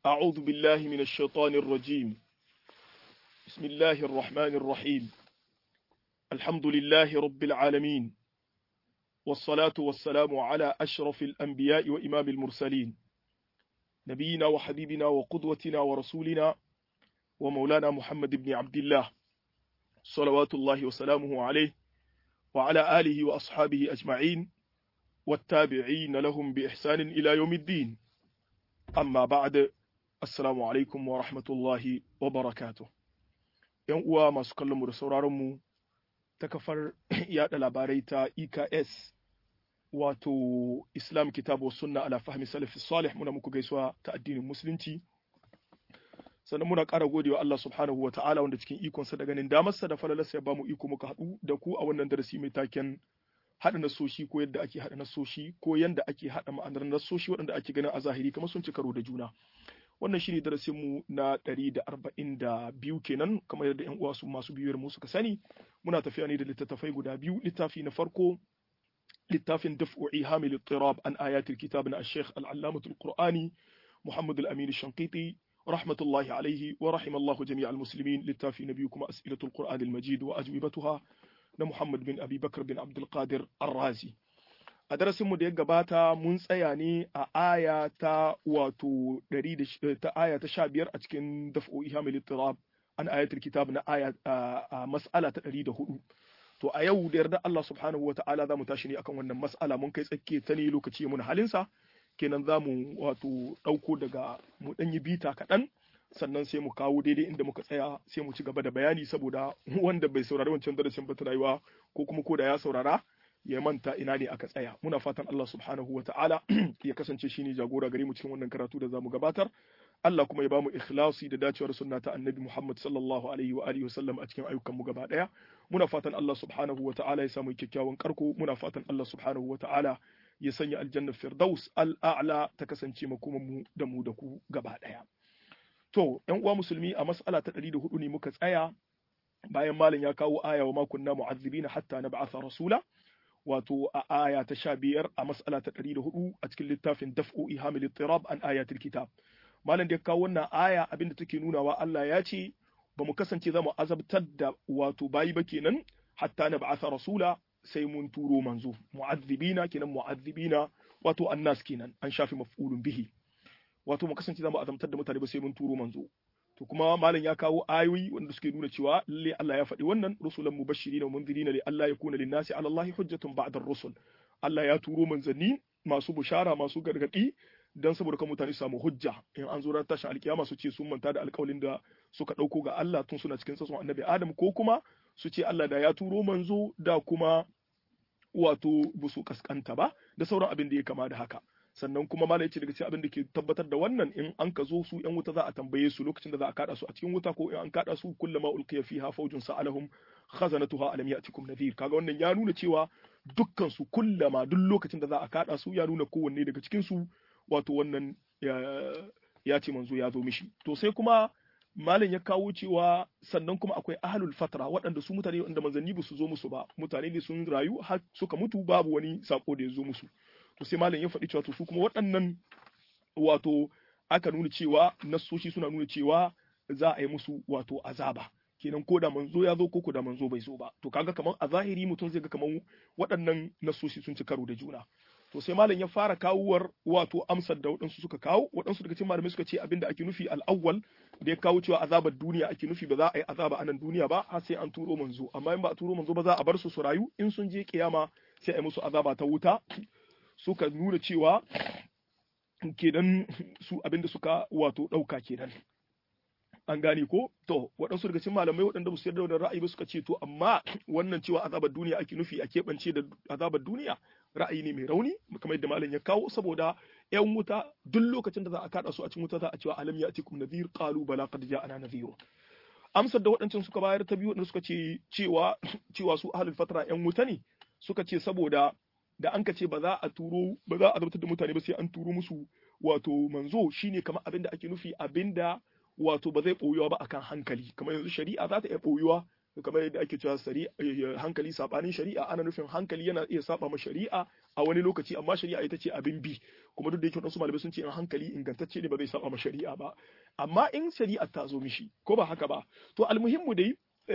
أعوذ بالله من الشيطان الرجيم بسم الله الرحمن الرحيم الحمد لله رب العالمين والصلاة والسلام على أشرف الأنبياء وإمام المرسلين نبينا وحبيبنا وقدوتنا ورسولنا ومولانا محمد بن عبد الله صلوات الله وسلامه عليه وعلى آله وأصحابه أجمعين والتابعين لهم بإحسان إلى يوم الدين amma ba'da assalamu alaikum wa rahmatullahi wa barakatuh yan uwa masu kallon mu da sauraron mu ta kafar yada labarai ta EKS wato Islam Kitabu wa Sunna ala fahmi salafi salih muna muku gaisuwa ta addinin musulunci sannan muna ƙara godewa Allah subhanahu wa ta'ala wanda cikin ikonsa da ganin damarsa da falalarsa ya bamu iko muka haɗu da ku a wannan darasi mai taken haɗa nasoshi ko yadda ake haɗa nasoshi ko yadda ake haɗa ma'anar nasoshi waɗanda ake ganin a zahiri kamar sun ci karo da juna wannan shine darasin mu na ɗari da arba'in da biyu kenan kamar yadda yan uwa su masu biyuwar mu suka sani muna tafiya ne da littattafai guda biyu littafi na farko littafin daf'u ihamil ittirab an ayatul kitab na al-sheikh al-allamatul qur'ani muhammad al-amin shankiti rahmatullahi alaihi wa rahimallahu jami'al muslimin littafi na biyu kuma as'ilatul qur'an al-majid wa ajwibatuha na Muhammad bin Abi Bakar bin Abdulkadir Arrazi. A darasinmu da ya gabata mun tsaya ne a aya ta wato ta aya ta sha biyar a cikin daf'o ihamil ittirab an ayatul kitab na aya a mas'ala ta ɗari da hudu. To a yau da yarda Allah subhanahu wa ta'ala za mu tashi ne akan wannan mas'ala mun kai tsakke ta ne lokaci mun halinsa kenan za mu wato ɗauko daga mu ɗanyi bita kaɗan sannan sai mu kawo daidai inda muka tsaya sai mu ci gaba da bayani saboda wanda bai saurari wancan darasin ba rayuwa ko kuma ko da ya saurara ya manta ina ne aka tsaya muna fatan Allah subhanahu wa ta'ala ya kasance shine jagora gare mu cikin wannan karatu da zamu gabatar Allah kuma ya bamu ikhlasi da dacewar sunna ta annabi Muhammad sallallahu alaihi wa alihi wasallam a cikin ayyukan mu gaba daya muna fatan Allah subhanahu wa ta'ala ya samu kyakkyawan karko muna fatan Allah subhanahu wa ta'ala ya sanya aljanna firdaus al-a'la ta kasance makoman mu da mu da ku gaba daya To, ‘yan uwa musulmi a mas'ala ta ɗari da hudu ne muka tsaya bayan malin ya kawo aya wa makunna mu'azzibina hatta na ba'atha rasula, wato a aya ta sha biyar a mas'ala ta ɗari da hudu a cikin littafin daf'u ihamil ittirab an ayatul kitab. Malam da ya kawo wannan aya abinda take nunawa Allah ya ce ba mu kasance za mu azabtar da wato bayi ba kenan hatta na ba'atha rasula sai mun turo manzo mu'azzibina kenan mu'azzibina wato annas kenan an shafi maf'ulun bihi. wato mu kasance za mu azamtar da mutane ba sai mun turo manzo to kuma malam ya kawo ayoyi wanda suke nuna cewa lalle Allah ya faɗi wannan rusulan mubashirin wa munzirin li Allah yakuna lin nasi ala Allah hujjatun ba'da rusul Allah ya turo manzanni masu bushara masu gargadi dan saboda kan mutane su samu hujja in an zo ran tashin alkiyama su ce sun manta da alƙawalin da suka ɗauko ga Allah tun suna cikin sassan annabi Adam ko kuma su ce Allah da ya turo manzo da kuma wato busu kaskanta ba da sauran abin da ya kama da haka sannan kuma malai ce daga cikin abin da ke tabbatar da wannan in an ka zo su yan wuta za a tambaye su lokacin da za a kada su a cikin wuta ko in an kada su kullama ulqiya fiha fawjun sa'alahum khazanatuha alam ya'tikum nadhir kaga wannan ya nuna cewa dukkan su kullama duk lokacin da za a kada su ya nuna kowanne daga cikin su wato wannan ya ce manzo ya zo mishi to sai kuma malam ya kawo cewa sannan kuma akwai ahlul fatra waɗanda su mutane wanda manzanni ba su zo musu ba mutane ne sun rayu har suka mutu babu wani sako da ya zo musu to sai malam ya faɗi cewa to su kuma waɗannan wato aka nuna cewa nassoshi suna nuna cewa za a yi musu wato azaba kenan ko da manzo ya zo ko ko da manzo bai zo ba to kaga kamar a zahiri mutum zai ga kamar waɗannan nassoshi sun ci karo da juna to sai malam ya fara kawuwar wato amsar da waɗansu suka kawo waɗansu daga cikin malamai suka ce abinda ake nufi al'awwal da ya kawo cewa azabar duniya ake nufi ba za a yi azaba a nan duniya ba har sai an turo manzo amma in ba a turo manzo ba za a bar su su rayu in sun je kiyama sai a yi musu azaba ta wuta suka nuna cewa kenan su abinda suka wato ɗauka kenan an gane ko to waɗansu daga cikin malamai waɗanda ba su yarda da ra'ayi ba suka ce to amma wannan cewa azabar duniya ake nufi a keɓance da azabar duniya ra'ayi ne mai rauni kamar yadda malam ya kawo saboda yan wuta duk lokacin da za a kada su a cikin wuta za a cewa alam ya'tikum nadhir qalu bala qad ja'ana nadhir amsar da waɗancan suka bayar ta biyu waɗanda suka ce cewa cewa su ahlul fatra yan wuta ne suka ce saboda da an ka ce ba za a turo ba za a azabtar da mutane ba sai an turo musu wato manzo shine kamar abin da ake nufi abin da wato ba zai ɓoyuwa ba akan hankali kamar yanzu shari'a za ta iya ɓoyuwa kamar yadda ake cewa hankali sabanin shari'a ana nufin hankali yana iya saba ma shari'a a wani lokaci amma shari'a ita ce abin bi kuma duk da yake wasu malamai sun ce in hankali ingantacce ne ba zai saba ma shari'a ba amma in shari'a ta zo mishi ko ba haka ba to almuhimmu dai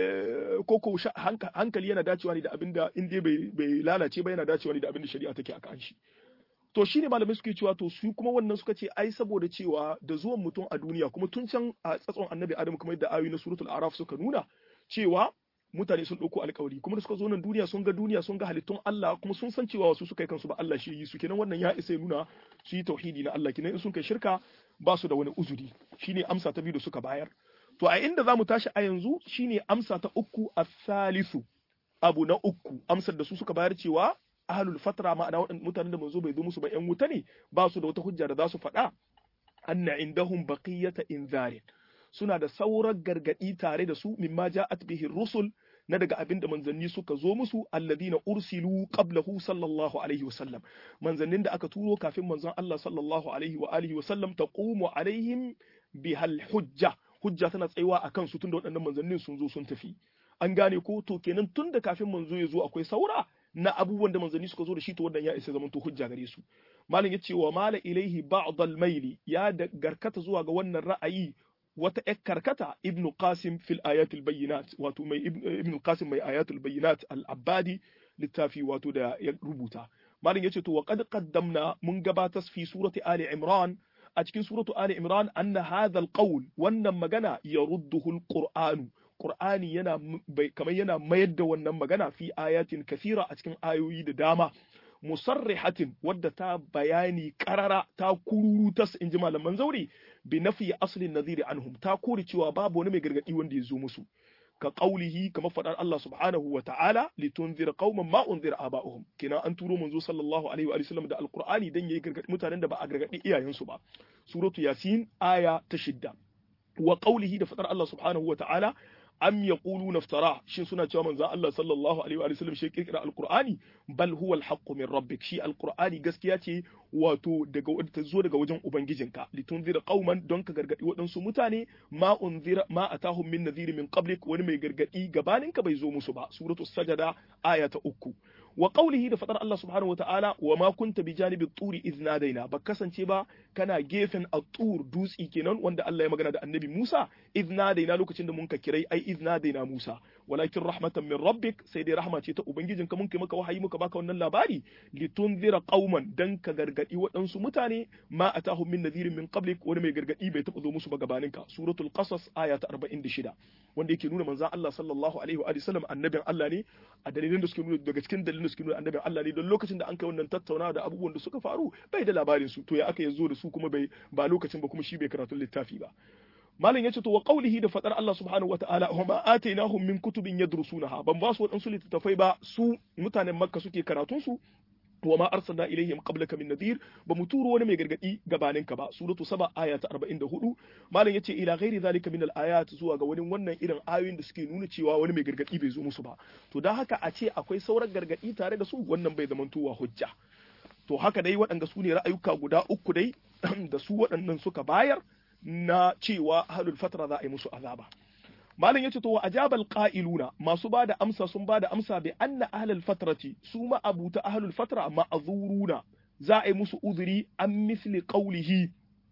ko ko hankali yana dacewa ne da abin da in dai bai lalace ba yana dacewa ne da abin da shari'a take akan shi to shine malamai suke cewa to su kuma wannan suka ce ai saboda cewa da zuwan mutum a duniya kuma tun can a tsatson annabi adam kamar yadda ayoyi na suratul araf suka nuna cewa mutane sun ɗauko alkawari kuma da suka zo nan duniya sun ga duniya sun ga halittun Allah kuma sun san cewa wasu suka yi kansu ba Allah shi yi su kenan wannan ya isa nuna su yi tauhidi na Allah kenan in sun kai shirka ba su da wani uzuri shine amsa ta biyu da suka bayar to a inda zamu tashi a yanzu shine amsa ta uku a salisu abu na uku amsar da su suka bayar cewa ahlul fatra ma'ana waɗannan mutanen da manzo bai zo musu ba ƴan wuta ne ba su da wata hujja da za su faɗa anna indahum baqiyata inzarin suna da sauran gargadi tare da su mimma ja'at bihi rusul na daga abin da manzanni suka zo musu alladhina ursilu qablahu sallallahu alaihi wasallam manzannin da aka turo kafin manzon Allah sallallahu alaihi wa alihi wasallam taqumu alaihim bihal hujja hujja tana tsayuwa akan su tunda waɗannan manzannin sun zo sun tafi an gane ko to kenan tunda kafin manzo ya zo akwai saura na abubuwan da manzanni suka zo da shi to wannan ya isa zaman to hujja gare su malam yace wa mala ilaihi ba'd al-maili ya da garkata zuwa ga wannan ra'ayi wata ƴar karkata ibnu qasim fil ayatul bayyinat wato mai ibnu qasim mai ayatul bayyinat al-abbadi littafi wato da ya rubuta malam yace to wa qad qaddamna mun gabatar fi surati ali imran a cikin suratu ali imran anna hadha al-qawl wannan magana yarudduhu al-qur'anu Qur'ani yana kamar yana mayar da wannan magana fi ayatin kasira a cikin ayoyi da dama musarrihatin wadda ta bayani karara ta kururutas in ji malaman zauri bi nafi aslin nadhiri anhum ta kore cewa babu wani mai gargadi wanda ya zo musu ka qaulihi kamar fadar Allah subhanahu wa ta'ala litunzir qauman ma unzira aba'uhum kina an turo manzo sallallahu alaihi wa sallam da alqur'ani dan yayi gargadi mutanen da ba a gargadi iyayensu ba suratu yasin aya ta shidda wa qaulihi da fadar Allah subhanahu wa ta'ala am yaquluna iftara shin suna cewa manzon Allah sallallahu alaihi wa sallam shi kirkira alqur'ani bal huwa alhaqqu min rabbik shi alqur'ani gaskiya ce wato daga ta zo daga wajen ubangijinka litunzira qauman don ka gargadi waɗansu mutane ma unzira ma atahum min nadhir min qablik wani mai gargadi gabaninka bai zo musu ba suratul sajada aya ta uku wa qawlihi da fadar Allah subhanahu wa ta'ala wa ma kunta bi janibi turi idh nadaina ba kasance ba kana gefen at-tur dutsi kenan wanda Allah ya magana da annabi Musa idh nadaina lokacin da mun ka kirai ai idh nadaina Musa walakin rahmatan min rabbik sai dai rahma ce ta ubangijin ka mun kai maka wahayi muka baka wannan labari litunzira qauman dan ka gargadi waɗansu mutane ma atahum min nadhirin min qablik wani mai gargadi bai taɓa zo musu ba gabaninka suratul qasas aya ta 46 wanda yake nuna manzon Allah sallallahu alaihi wa sallam annabin Allah ne a dalilin da suke nuna daga cikin dalilin da suke nuna annabin Allah ne don lokacin da an kai wannan tattaunawa da abubuwan da suka faru bai da labarin su to ya aka yazo da su kuma bai ba lokacin ba kuma shi bai karatu littafi ba malam yace to wa qawlihi da fadar Allah subhanahu wa ta'ala wa ma atainahum min kutubin yadrusunaha ban ba su wadansu littattafai ba su mutanen makka suke karatun su wa ma arsalna ilaihim qablaka min nadhir ba mu turo wani mai gargadi gabanin ka ba suratu saba aya ta 44 malam yace ila ghairi zalika min al-ayat zuwa ga wani wannan irin ayoyin da suke nuna cewa wani mai gargadi bai zo musu ba to dan haka a ce akwai sauran gargadi tare da su wannan bai zamantowa hujja to haka dai waɗanda su ne ra'ayuka guda uku dai da su waɗannan suka bayar na cewa ahlul fatra za a yi musu azaba malam yace to wa ajabal qa'iluna masu bada amsa sun bada amsa bi anna ahlul fatrati su ma abuta ahlul fatra ma'zuruna za a yi musu uzuri an misli qawlihi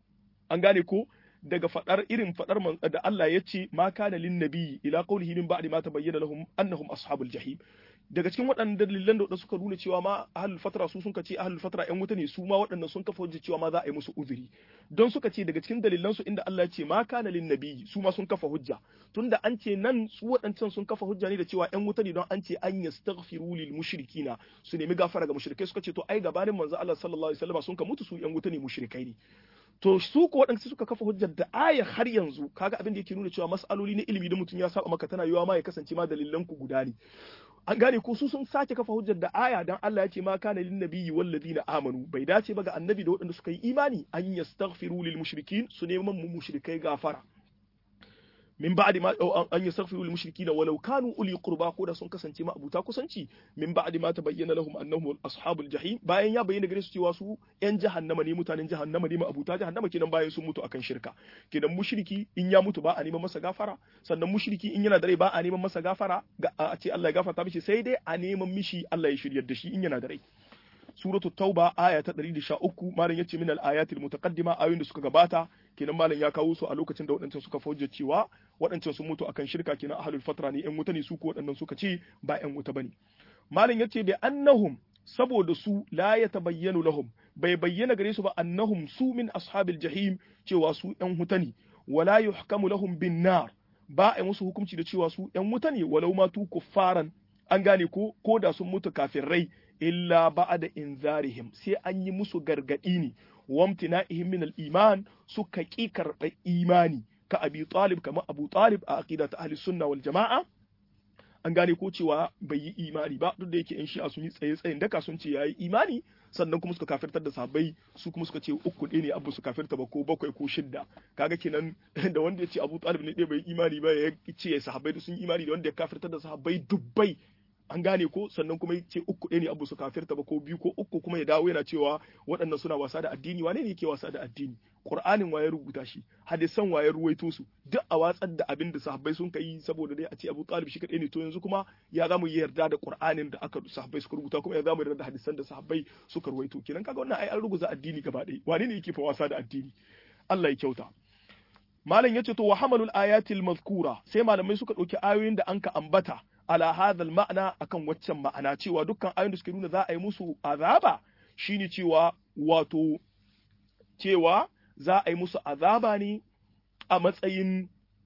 an gane ko daga fadar irin fadar da Allah ya ce ma kana lin nabiyyi ila qawlihi min ba'di ma tabayyana lahum annahum ashabul jahim daga cikin waɗannan dalilan da suka nuna cewa ma ahlul fatra su sun ce ahlul fatra ƴan wuta ne su ma waɗannan sun kafa hujja cewa ma za a yi musu uzuri don suka ce daga cikin dalilan su inda Allah ya ce ma kana lin nabiyyi su ma sun kafa hujja tunda an ce nan su waɗancan sun kafa hujja ne da cewa ƴan wuta ne don an ce an yastaghfiru lil mushrikina su nemi gafara ga mushrikai suka ce to ai gabanin manzo Allah sallallahu alaihi wasallam sun ka mutu su ƴan wuta ne mushrikai ne to su ko waɗanda suka kafa hujjar da aya har yanzu kaga abin da yake nuna cewa mas'aloli na ilimi da mutum ya saba maka tana yiwa ma ya kasance ma dalilan ku guda ne an gane ko su sun sake kafa hujjar da aya dan Allah ya ce ma kana lin nabiyyi wal ladina amanu bai dace ba ga annabi da waɗanda suka yi imani an yastaghfiru lil mushrikin su neman mu mushrikai gafara min ba'di ma an yastaghfiru lil mushrikeena walau kanu uli qurba ko da sun kasance ma abuta kusanci min ba'di ma tabayyana lahum annahum ashabul jahim bayan ya bayyana gare su cewa su yan jahannama ne mutanen jahannama ne ma abuta jahannama kenan bayan sun mutu akan shirka kenan mushriki in ya mutu ba a neman masa gafara sannan mushriki in yana da rai ba a neman masa gafara a ce Allah ya gafarta mishi sai dai a neman mishi Allah ya shiryar da shi in yana da rai suratu tauba aya ta 113 malam yace min al-ayatil mutaqaddima ayoyin da suka gabata kenan malam ya kawo su a lokacin da waɗancan suka fauja cewa waɗancan sun mutu akan shirka kenan ahlul fatra ne ƴan wuta ne su ko waɗannan suka ce ba ƴan wuta bane malam yace bi annahum saboda su la yatabayyanu lahum bai bayyana gare su ba annahum su min ashabil jahim cewa su ƴan wuta ne wala yuhkamu lahum bin nar ba a musu hukunci da cewa su ƴan wuta ne walau ma tu kuffaran an gane ko ko da sun mutu kafin rai illa ba'da inzarihim sai an yi musu gargadi ne wamtina'ihim min al-iman suka ki karɓar imani ka abi talib kamar abu talib a aqidat ahli sunna wal jama'a an gane ko cewa bai yi imani ba duk da yake in shi'a sun yi tsaye tsayin daka sun ce yayi imani sannan kuma suka kafirtar da sahabbai su kuma suka ce uku ɗaya ne abu su kafirta ba ko bakwai ko shidda kaga kenan da wanda ya ce abu talib ne ɗaya bai imani ba ya ce sahabbai sun imani da wanda ya kafirtar da sahabbai dubbai an gane ko sannan kuma ce uku ɗaya ne abu su kafirta ba ko biyu ko uku kuma ya dawo yana cewa waɗannan suna wasa da addini wane ne yake wasa da addini Qur'anin waye rubuta shi hadisan waye ruwaito su duk a watsar da abin da sahabbai sun kai saboda dai a ce Abu Talib shi kadai ne to yanzu kuma ya zamu yi yarda da Qur'anin da aka sahabbai suka rubuta kuma ya zamu yarda da hadisan da sahabbai suka ruwaito kenan kaga wannan ai an ruguza addini gaba ɗaya wane ne yake fa wasa da addini Allah ya kyauta malam yace to wa hamalul ayatil mazkura sai malamai suka ɗauki ayoyin da anka ambata ala hadhal ma'ana akan waccan ma'ana cewa dukkan ayoyin da suke nuna za a yi musu azaba shine cewa wato cewa za a yi musu azaba ne a matsayin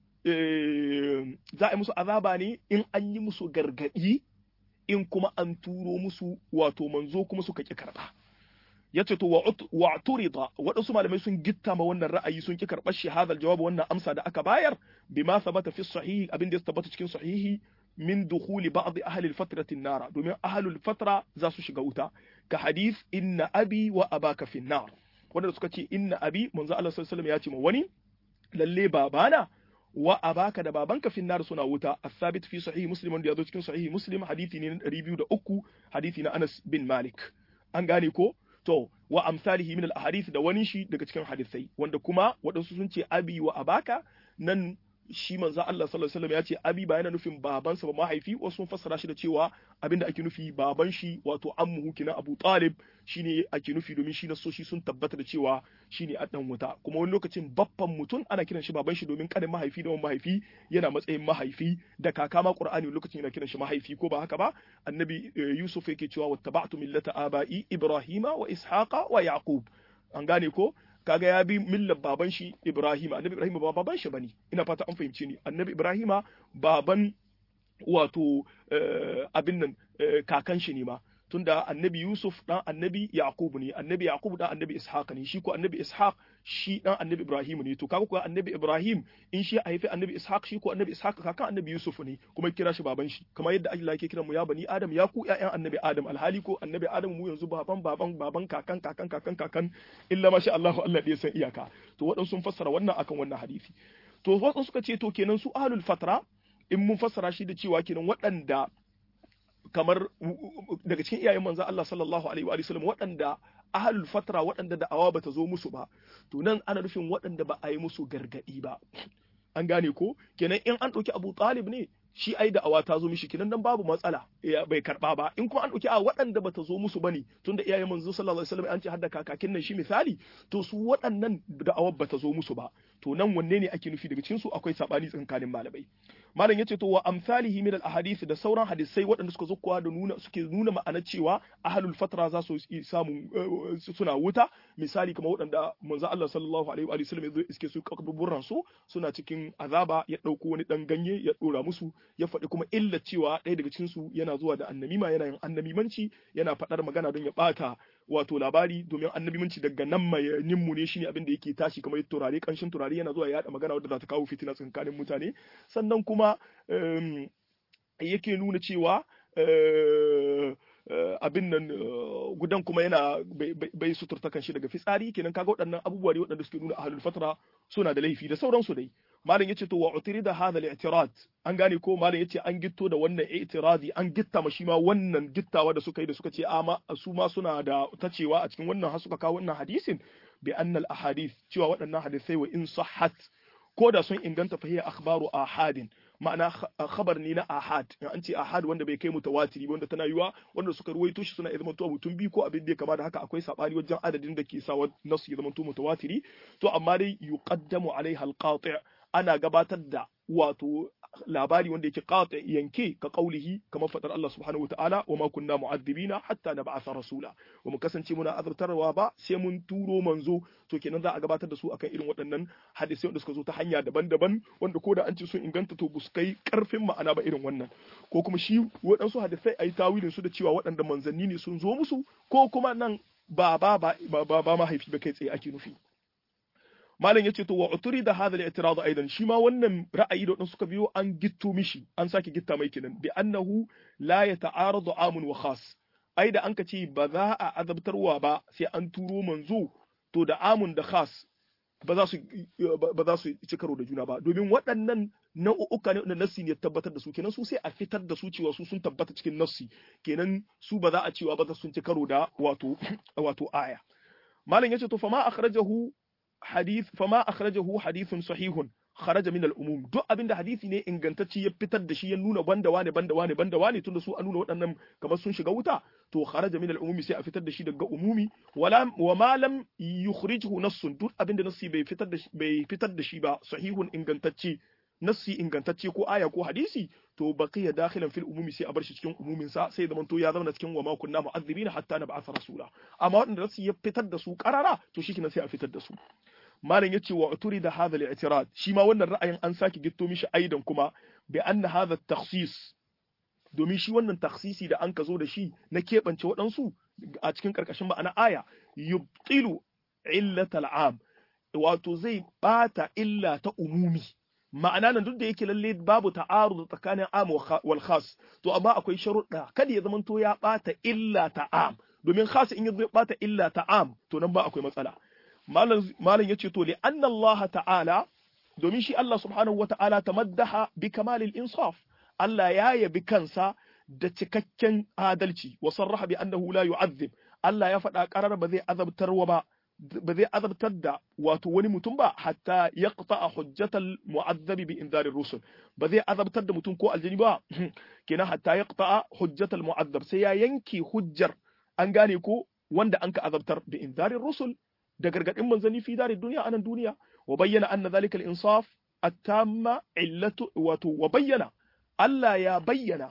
za a yi musu azaba ne in an yi musu gargadi in kuma an turo musu wato manzo kuma suka ki karba ya ce to wa turida waɗansu malamai sun gitta ma wannan ra'ayi sun ki karɓar shi hadal jawab wannan amsa da aka bayar bima sabata fi sahihi abin da ya tabbata cikin sahihi min dukhuli ba'd ahli al-fatrati an-nar domin ahli al-fatra za su shiga wuta ka hadith inna abi wa abaka fi an-nar wanda suka ce inna abi manzo Allah sallallahu alaihi wasallam ya ce ma wani lalle babana wa abaka da babanka fi nar suna wuta as-sabit fi sahih muslim wanda yazo cikin sahih muslim hadisi ne na 203 hadisi na Anas bin Malik an gane ko to wa amsalihi min al-ahadith da wani shi daga cikin hadisai wanda kuma waɗansu sun ce abi wa abaka nan shi manzo Allah sallallahu alaihi wasallam ya ce abi ba yana nufin babansa ba mahaifi wasu sun fassara shi da cewa abinda ake nufi baban shi wato ammuhu kina Abu Talib shine ake nufi domin shi nasoshi sun tabbata da cewa shine a dan wuta kuma wani lokacin baffan mutum ana kiran shi baban shi domin kanin mahaifi da mahaifi yana matsayin mahaifi da kaka ma Qur'ani lokacin yana kiran shi mahaifi ko ba haka ba annabi Yusuf yake cewa wattaba'tu millata aba'i Ibrahima wa Ishaqa wa Yaqub an gane ko kaga ya bi millar baban shi Ibrahim annabi Ibrahim ba baban shi bane ina fata an fahimci ni annabi Ibrahim baban wato abin nan kakan shi ne ma tunda annabi Yusuf dan annabi Yaqub ne annabi Yaqub dan annabi Ishaq ne shi ko annabi Ishaq shi dan annabi Ibrahim ne to kaga ko annabi Ibrahim in shi haifi annabi Ishaq shi ko annabi Ishaq kakan annabi Yusuf ne kuma kira shi baban shi kamar yadda Allah yake kira mu ya bani Adam ya ku ƴaƴan annabi Adam alhali ko annabi Adam mu yanzu baban baban baban kakan kakan kakan kakan illa masha Allah Allah ya san iyaka to waɗansu sun fassara wannan akan wannan hadisi to waɗansu suka ce to kenan su ahlul fatra in mun fassara shi da cewa kenan waɗanda kamar daga cikin iyayen manzo Allah sallallahu alaihi wa sallam waɗanda ahlul fatra waɗanda da'awa bata zo musu ba to nan ana nufin waɗanda ba a yi musu gargadi ba an gane ko kenan in an ɗauki Abu Talib ne shi ai da'awa ta zo mishi kenan dan babu matsala bai karba ba in kuma an ɗauki a waɗanda bata zo musu bane tunda iyayen manzo sallallahu alaihi wasallam an ce hadda kakakin nan shi misali to su waɗannan da'awar bata zo musu ba to nan wanne ne ake nufi daga cikin su akwai sabani tsakanin malamai malam yace to wa amsalihi min al ahadith da sauran hadisai waɗanda suka zo kuwa da nuna suke nuna ma'anar cewa ahlul fatra za su samu suna wuta misali kamar waɗanda manzo Allah sallallahu alaihi wa sallam yazo iske su kaburburan su suna cikin azaba ya dauko wani dan ganye ya dora musu ya faɗi kuma illa cewa ɗaya daga cikin su yana zuwa da annamima yana yin annamimanci yana faɗar magana don ya ɓata wato labari domin annabimanci daga nan mai nimmu ne shine abin da yake tashi kamar turare kanshin turare yana zuwa ya magana wadda za ta kawo fitina tsakanin mutane sannan kuma yake nuna cewa abin nan gudan kuma yana bai suturta kan shi daga fitsari kenan kaga waɗannan abubuwa ne waɗanda suke nuna ahlul fatra suna da laifi da sauransu dai malam yace to wa utirida hadha al-i'tirad an gane ko malam yace an gitto da wannan i'tiradi an gitta ma shi ma wannan gittawa da suka yi da suka ce ama su ma suna da tacewa a cikin wannan har suka kawo wannan hadisin bi anna al-ahadith cewa waɗannan hadisai wa in sahhat ko da sun inganta fa hiya akhbaru ahadin ma'ana khabar ne na ahad in an ce ahad wanda bai kai mutawatiri wanda tana yiwa wanda suka ruwaito shi suna zama to mutum biyu ko abin da ya kama da haka akwai sabani wajen adadin da ke sawa nasu ya zama to mutawatiri to amma dai yuqaddamu alaiha alqati' ana gabatar da wato labari wanda yake qati yanke ka qaulihi kamar fadar Allah subhanahu wataala wa ma kunna mu'addibina hatta nab'atha rasula wa mu kasance muna azabtarwa ba sai mun turo manzo to kenan za a gabatar da su akan irin waɗannan hadisai wanda suka zo ta hanya daban-daban wanda ko da an ce sun inganta to bus kai karfin ma'ana ba irin wannan ko kuma shi waɗansu hadisai ayi tawilin su da cewa waɗanda manzanni ne sun zo musu ko kuma nan ba ba ba ba, ba mahaifi ba kai tsaye ake nufi malam yace to wa uturi da hadha al-i'tirad aidan shi ma wannan ra'ayi da wadansu suka biyo an gitto mishi an sake gitta mai kenan bi annahu la yata'aradu amun wa khas ai da anka ce ba za a azabtarwa ba sai an turo manzo to da amun da khas ba za su ba za su ci karo da juna ba domin waɗannan nau'uka ne da nassi ne tabbatar da su kenan su sai a fitar da su cewa su sun tabbata cikin nassi kenan su ba za a cewa ba za sun ci karo da wato wato aya malam yace to fa ma akhrajahu hadith fama akhrajahu hadithun sahihun kharaja min al-umum duk abinda hadisi ne ingantacci ya fitar da shi ya nuna banda wane banda wane banda wane tunda su an nuna waɗannan kamar sun shiga wuta to kharaja min al-umumi sai a fitar da shi daga umumi wala wa ma lam yukhrijhu nassun duk abinda nassi bai fitar da bai fitar da shi ba sahihun ingantacce nassi ingantacce ko aya ko hadisi to baqiya dakhilan fil umumi sai a bar shi cikin umumin sa sai zaman to ya zama cikin wa ma kunna mu'azzibina hatta nab'atha rasula amma waɗanda nassi ya fitar da su karara to shi sai a fitar da su malam yace wa uturi da hadha al-i'tirad shi ma wannan ra'ayin an sake gitto mishi aidan kuma bi anna hadha at-takhsis domin shi wannan takhsisi da an ka zo da shi na keɓance waɗansu a cikin ƙarƙashin ma'ana aya yubtilu illatal am wato zai bata illa ta umumi ma'ana nan duk da yake lalle babu ta'arud tsakanin am wal khas to amma akwai sharuɗa kada ya zamanto ya bata illa ta am domin khas in ya bata illa ta am to nan ba akwai matsala malam yace to li anna Allah ta'ala domin shi Allah subhanahu wata'ala tamaddaha bi kamalil insaf Allah ya yabi kansa da cikakken adalci wa sarraha bi annahu la yu'azzib Allah ya faɗa ƙarar ba zai azabtarwa ba ba zai azabtar da wato wani mutum ba hatta ya a hujjatal mu'azzabi bi inzarir rusul ba zai azabtar da mutum ko aljini ba kenan hatta ya a hujjatal mu'azzab sai ya yanke hujjar an gane ko wanda an ka azabtar bi inzarir rusul da gargadin manzanni fi darid duniya anan duniya wa bayyana anna zalika al-insaf at-tamma illatu wato wa bayyana Allah ya bayyana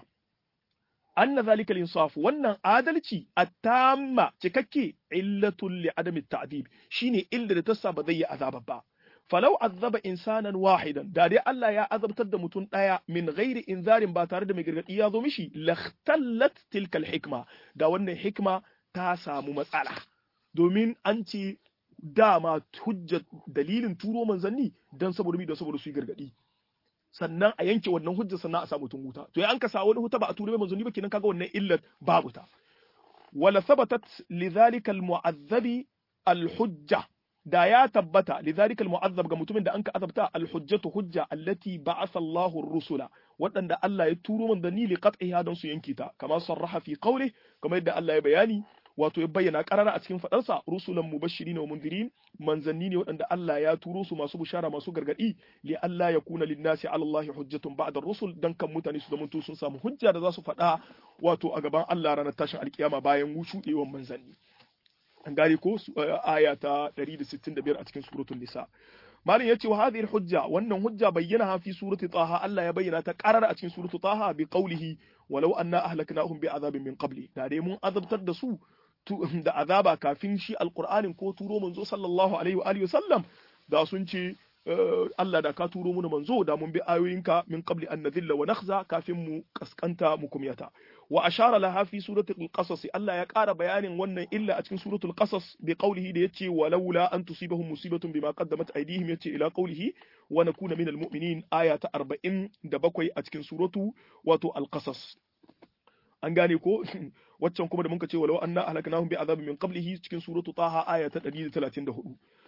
anna zalika al-insaf wannan adalci at-tamma cikakke illatul li adami at-ta'dib shine illa da tassa ba zai yi azaba ba falau azaba insanan wahidan da dai Allah ya azabtar da mutum daya min ghairi inzarin ba tare da mai gargadi ya zo mishi lakhtallat tilka al-hikma da wannan hikma ta samu matsala domin an ce dama hujjar dalilin turo manzanni dan saboda mi da saboda su yi gargadi sannan a yanke wannan hujjar sannan a samu wuta to ya an ka sa wani huta ba a turo manzanni ba kenan kaga wannan illar babu ta wala thabatat lidhalika almu'azzabi alhujja da ya tabbata lidhalika almu'azzab ga mutumin da an ka azabta alhujjatu hujja allati ba'atha Allahu ar-rusula waɗanda Allah ya turo manzanni li qat'iha don su yanke ta kamar sarraha fi qawli kamar yadda Allah ya bayani wato ya bayyana karara a cikin fadarsa rusulan mubashirin wa mundirin manzanni ne waɗanda Allah ya turo su masu bushara masu gargadi li Allah ya kuna linnasi ala Allah hujjatun ba'da rusul dan kan mutane su zamanto sun samu hujja da za su faɗa wato a gaban Allah ranar tashin alkiyama bayan wushuɗewan manzanni an gane ko aya ta 165 a cikin suratul nisa malin yace wa hadhihi hujja wannan hujja bayyana fi surati taha Allah ya bayyana ta qarara a cikin suratu taha bi qawlihi walau anna ahlaknahum bi azabin min qabli da dai mun azabtar da su da azaba kafin shi alqur'anin ko turo manzo sallallahu alaihi wa alihi sallam da sun ce Allah da ka turo mu manzo da mun bi ayoyinka min qabli an nadhilla wa nakhza kafin mu kaskanta mu kumyata wa ashara laha fi suratul qasas Allah ya ƙara bayanin wannan illa a cikin suratul qasas bi qawlihi da yace walaula an tusibahum musibatun bima qaddamat aydihim yace ila qawlihi wa nakuna minal mu'minin aya ta 47 a cikin suratu wato al qasas an gane ko waccan kuma da muka ce walau anna ahlaknahum bi azabin min qablihi cikin suratu taha aya ta 134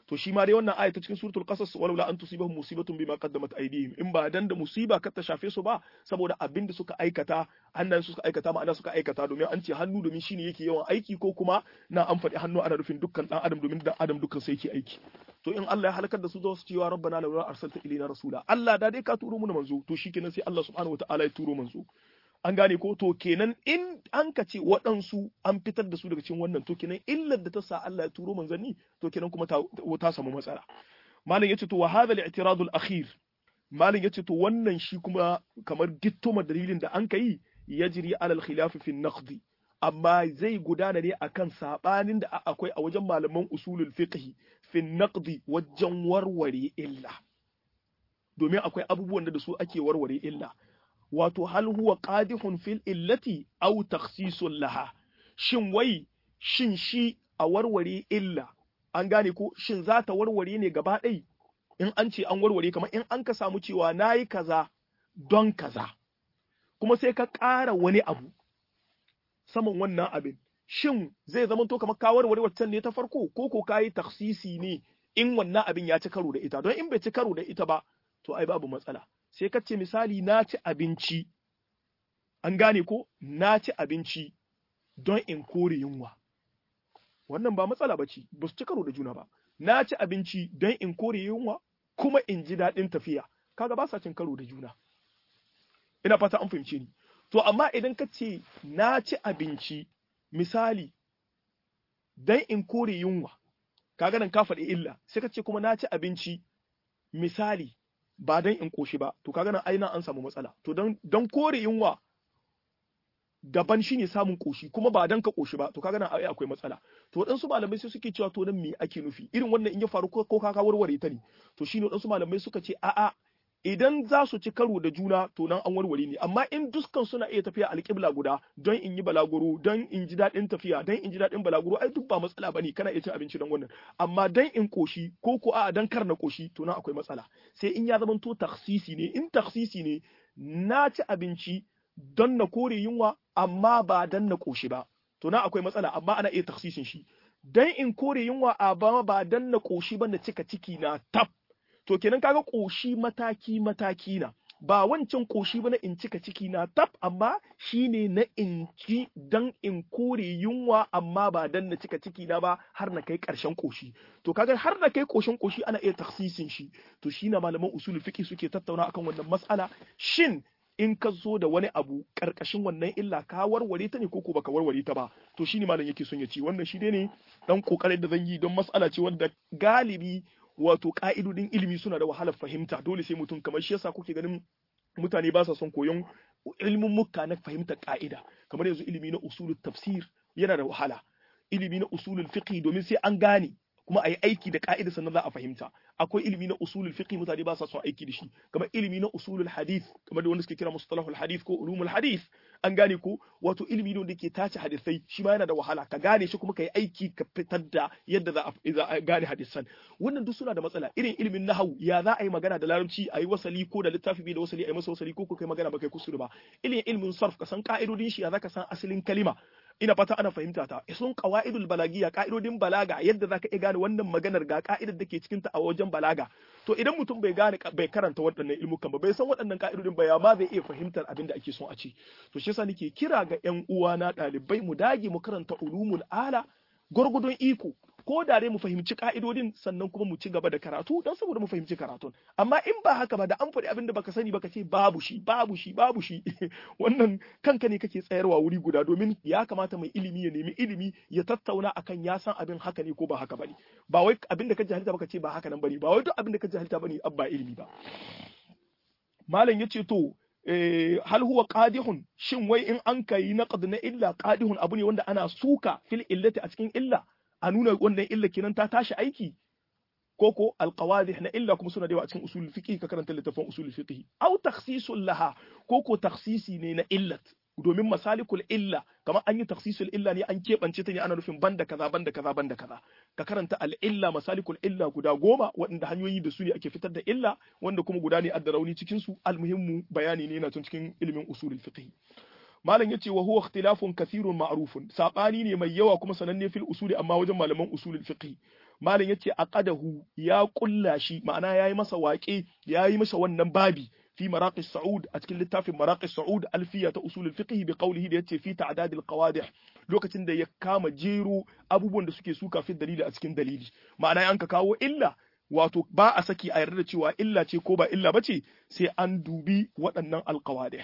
to shi ma dai wannan aya ta cikin suratul qasas walaula an tusibahum musibatun bima qaddamat aydihim in ba dan da musiba ka ta shafe su ba saboda abin da suka aikata hannayen su suka aikata ma'ana suka aikata domin an ce hannu domin shine yake yawan aiki ko kuma na an faɗi hannu ana nufin dukkan dan adam domin dan adam dukkan sai yake aiki to in Allah ya halakar da su za su cewa rabbana laula arsalta ilaina rasula Allah da dai ka turo mu manzo to shikenan sai Allah subhanahu wataala ya turo manzo an gane ko to kenan in an ka ce waɗansu an fitar da su daga cikin wannan to kenan illar da ta sa Allah ya turo manzanni to kenan kuma ta, ta samu matsala malam yace to wa hadha al-i'tirad al-akhir malam yace to wannan shi kuma kamar gittoma dalilin da an ka yi yajri ala al-khilaf fi an-naqd amma zai gudana ne akan sabanin da akwai a wajen malaman usulul fiqh fi an-naqd wajen warware illa domin akwai abubuwan da su ake warware illa wato hal huwa qadihun fil illati aw takhsisun laha shin wai shin shi a warware illa an gane ko shin za ta warware ne gaba ɗai in an ce an warware kamar in an ka samu cewa nayi kaza don kaza kuma sai ka ƙara wani abu saman wannan abin shin zai zama to kamar ka warware waccan ne ta farko ko ko kayi taksisi ne in wannan abin ya ci karo da ita don in bai ci karo da ita ba to ai babu matsala sai ka ce misali na ci abinci an gane ko na ci abinci don in kore yunwa wannan ba matsala ba ce ba su ci karo da juna ba na ci abinci don in kore yunwa kuma in ji daɗin tafiya kaga ba sa cin karo da juna ina fata an fahimce ni to amma idan ka ce na ci abinci misali don in kore yunwa kaga nan ka faɗi illa sai ka ce kuma na ci abinci misali ba don in koshi ba to kaga nan aina an samu matsala to don kore yunwa daban shine samun koshi kuma ba dan ka koshi ba to kaga nan ai akwai matsala to waɗansu malamai sai suke cewa to nan me ake nufi irin wannan in ya faru ko ka warware ta ne to shine waɗansu malamai suka ce a'a idan za su ci karo da juna to nan an warware ne amma in dukkan suna iya tafiya alƙibla guda don in yi balaguro don in ji daɗin tafiya don in ji daɗin balaguro ai duk ba matsala bane kana iya cin abinci don wannan amma don in koshi ko ko a'a dan kar na koshi to nan akwai matsala sai in ya zama to taksisi ne in taksisi ne na ci abinci don na kore yunwa amma ba don na ƙoshi ba to na akwai matsala amma ana iya taksisin shi don in kore yunwa a ba ba don na ƙoshi ba na cika ciki na tab to kenan kaga ƙoshi mataki mataki na ba wancan ƙoshi ba na in cika ciki na tab amma shine na in ci don in kore yunwa amma ba don na cika ciki na ba har na kai ƙarshen ƙoshi to kaga har na kai ƙoshin ƙoshi ana iya taksisin shi to shi na malaman usulul fiqh suke tattauna akan wannan mas'ala shin in ka zo da wani abu karkashin wannan illa ka warware ta ne ko ko baka warware ta ba to shine malam yake son ya ci wannan shi ne dan kokarin da zan yi don mas'ala ce wanda galibi wato ka'idodin ilimi suna da wahalar fahimta dole sai mutum kamar shi yasa kuke ganin mutane ba sa son koyon ilimin mukka na fahimtar ka'ida kamar yanzu ilimi na usulul tafsir yana da wahala ilimi na usulul fiqh domin sai an gane kuma a yi aiki da ka'ida sannan za a fahimta akwai ilimi na usulul fiqh mutane ba sa son aiki da shi kamar ilimi na usulul hadith kamar da wanda suke kira mustalahul hadith ko ulumul hadith an gane ko wato ilimi ne wanda ke tace hadisai shi ma yana da wahala ka gane shi kuma ka yi aiki ka fitar da yadda za a gane hadisan wannan duk suna da matsala irin ilimin nahwu ya za a yi magana da larabci a yi wasali ko da littafi bai da wasali a yi masa wasali ko ko kai magana ba kai kusur ba ilimin ilimin sarf ka san ka'idodin shi ya za ka san asalin kalima ina fata ana fahimta ta sun qawaidul balagiya ka'idodin balaga yadda zaka iya gane wannan maganar ga ka'idar da ke cikin ta a wajen balaga to idan mutum bai gane bai karanta waɗannan ilmukan ba bai san waɗannan ka'idodin ba ya ma zai iya fahimtar abin da ake son a ce to shi yasa nake kira ga ƴan uwa na ɗalibai mu dage mu karanta ulumul ala gurgudun iko ko da dai mu fahimci ka'idodin sannan kuma mu ci gaba da karatu don saboda mu fahimci karatun amma in ba haka ba da an faɗi abin da baka sani baka ce babu shi babu shi babu shi wannan kanka ne kake tsayarwa wuri guda domin ya kamata mai ilimi ya nemi ilimi ya tattauna akan ya san abin haka ne ko ba haka bane ba wai abin da ka jahilta baka ce ba haka nan bane ba wai duk abin da ka jahilta bane abba ilimi ba malam yace to hal huwa qadihun shin wai in an kai naqd na illa qadihun abu ne wanda ana suka fil illati a cikin illa a nuna wannan illa kenan ta tashi aiki koko alqawadih na illa kuma suna da yawa a cikin usulul fiqh ka karanta littafin usulul fiqh aw takhsisul laha koko takhsisi ne na illat domin masalikul illa kamar an yi takhsisul illa ne an keɓance ta ne ana nufin banda kaza banda kaza banda kaza ka karanta al illa masalikul illa guda goma waɗanda hanyoyi da su ne ake fitar da illa wanda kuma guda ne adda rauni cikin su almuhimmu bayani ne yana cikin ilimin usulul fiqh malam yace wa huwa ikhtilafun kathirun ma'rufun sabani ne mai yawa kuma sananne fil usuli amma wajen malaman usulul fiqh malam yace aqadahu ya kulla shi ma'ana yayi masa waƙe yayi masa wannan babi fi maraqis sa'ud a cikin littafin maraqis sa'ud alfiya ta usulul fiqh bi qawlihi da yace fi ta'dad al qawadih lokacin da ya kama jero abubuwan da suke suka fi dalili a cikin dalili ma'ana an ka kawo illa wato ba a saki a yarda da cewa illa ce ko ba illa bace sai an dubi waɗannan alqawadih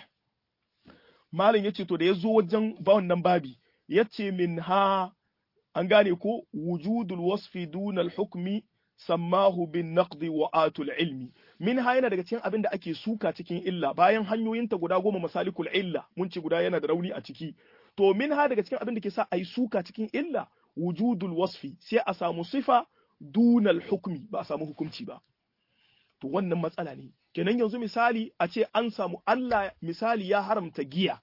malam yace to da ya zo wajen ba wannan babi yace min ha an gane ko wujudul wasfi dunal hukmi sammahu bin naqdi wa atul ilmi min ha yana daga cikin abin da ake suka cikin illa bayan hanyoyinta guda goma masalikul illa mun ci guda yana da rauni a ciki to min ha daga cikin abin da ke sa ai suka cikin illa wujudul wasfi sai a samu sifa dunal hukmi ba a samu hukunci ba to wannan matsala ne kenan yanzu misali a ce an samu Allah misali ya haramta giya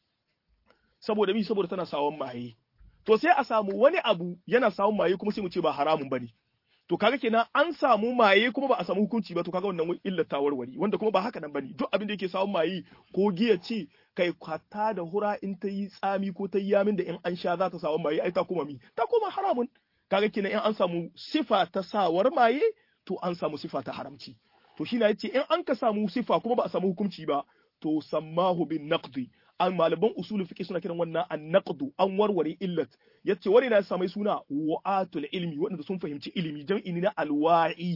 saboda mi saboda tana sawon maye to sai a samu wani abu yana sawon maye kuma sai mu ce ba haramun bane to kaga kenan an samu maye kuma ba a samu hukunci ba to kaga wannan illar ta warware wanda kuma ba haka nan bane duk abin da yake sawon maye ko giya ce kai kwata da hura in ta yi tsami ko ta yi yamin da in an sha za ta sawon maye ai ta koma mi ta koma haramun kaga kenan in an samu sifa ta sawar maye to an samu sifa ta haramci to shi na yace in an ka samu sifa kuma ba a samu hukunci ba to sammahu bin naqdi an malaman usulul fiqh suna kiran wannan an-naqdu an warware illat yace wani na samai suna wa'atul ilmi wanda sun fahimci ilimi jam'i na alwa'i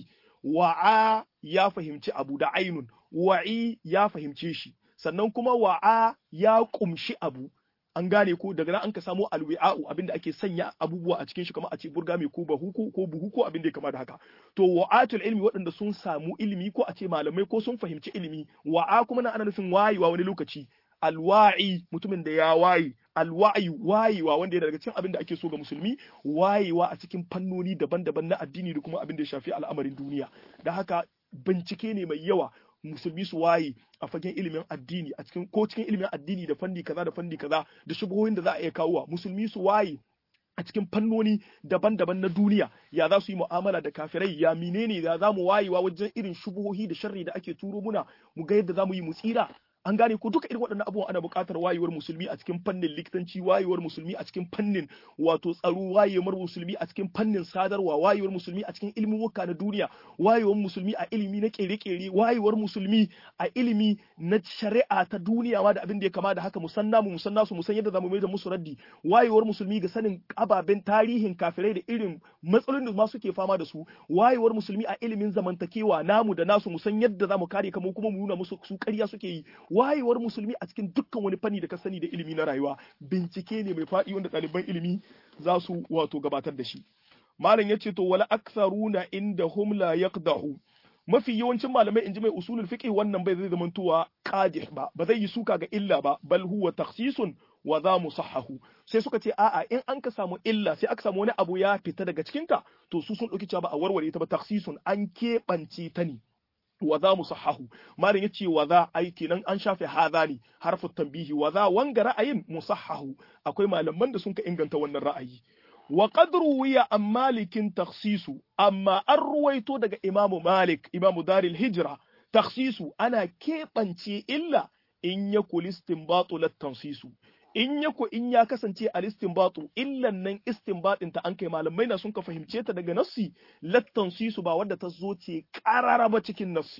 wa'a ya fahimci abu da ainun wa'i ya fahimce shi sannan kuma wa'a ya kumshi abu an gane ko daga nan an ka samo alwi'a'u abinda ake sanya abubuwa a cikin shi kamar a ce burga mai ko bahu ko buhu ko abin da ya kama da haka to wa'atul ilmi waɗanda sun samu ilimi ko a ce malamai ko sun fahimci ilimi wa'a kuma na ana nufin wayewa wani lokaci alwa'i mutumin da ya waye alwa'i wayewa wanda yana daga cikin abin da ake so ga musulmi wayewa a cikin fannoni daban-daban na addini da kuma abin da ya shafi al'amarin duniya da haka bincike ne mai yawa musulmi su waye a fagen ilimin addini a cikin ko cikin ilimin addini da fanni kaza da fanni kaza da shubuhoyin da za a iya kawowa musulmi su waye a cikin fannoni daban-daban na duniya ya za su yi mu'amala da kafirai ya menene ya za mu wayewa wajen irin shubuhohi da sharri da ake turo muna mu ga yadda za mu yi mu tsira an gane ko duka irin waɗannan abubuwan ana buƙatar wayewar musulmi a cikin fannin likitanci wayewar musulmi a cikin fannin wato tsaro wayewar musulmi a cikin fannin sadarwa wayewar musulmi a cikin ilimuka na duniya wayewar musulmi a ilimi na kere-kere wayewar musulmi a ilimi na shari'a ta duniya ma da abin da ya kama da haka musan namu musan nasu musan yadda zamu mai da musu raddi wayewar musulmi ga sanin ababen tarihin kafirai da irin matsalolin da ma suke fama da su wayewar musulmi a ilimin zamantakewa namu da nasu musan yadda zamu kare kamar kuma mu nuna musu su ƙarya suke yi wayewar musulmi a cikin dukkan wani fanni da ka sani da ilimi na rayuwa bincike ne mai faɗi wanda ɗaliban ilimi za su wato gabatar da shi malam yace to wala aktharuna inda hum la yaqdahu mafi yawancin malamai inji mai usulul fiqh wannan bai zai zamantowa qadih ba ba zai yi suka ga illa ba bal huwa takhsisun wa za musahhahu sai suka ce a'a in an ka samu illa sai aka samu wani abu ya fita daga cikinta to su sun ɗauki cewa ba a warware ta ba takhsisun an keɓance ta ne wa za mu sahahu malin yace wa za ai kenan an shafe hadha ne harfu tambihi wa za wanga ra'ayin musahhahu akwai malaman da sun ka inganta wannan ra'ayi wa qad ruwiya an malikin takhsisu amma an ruwaito daga imamu malik imamu daril hijra takhsisu ana keɓance illa in yakul istinbatu lat tansisu in ya ko in ya kasance a istinbatu illan nan istinbatin ta an kai malamai na sun ka fahimce ta daga nassi lattan su ba wadda ta zo ce karara ba cikin nassi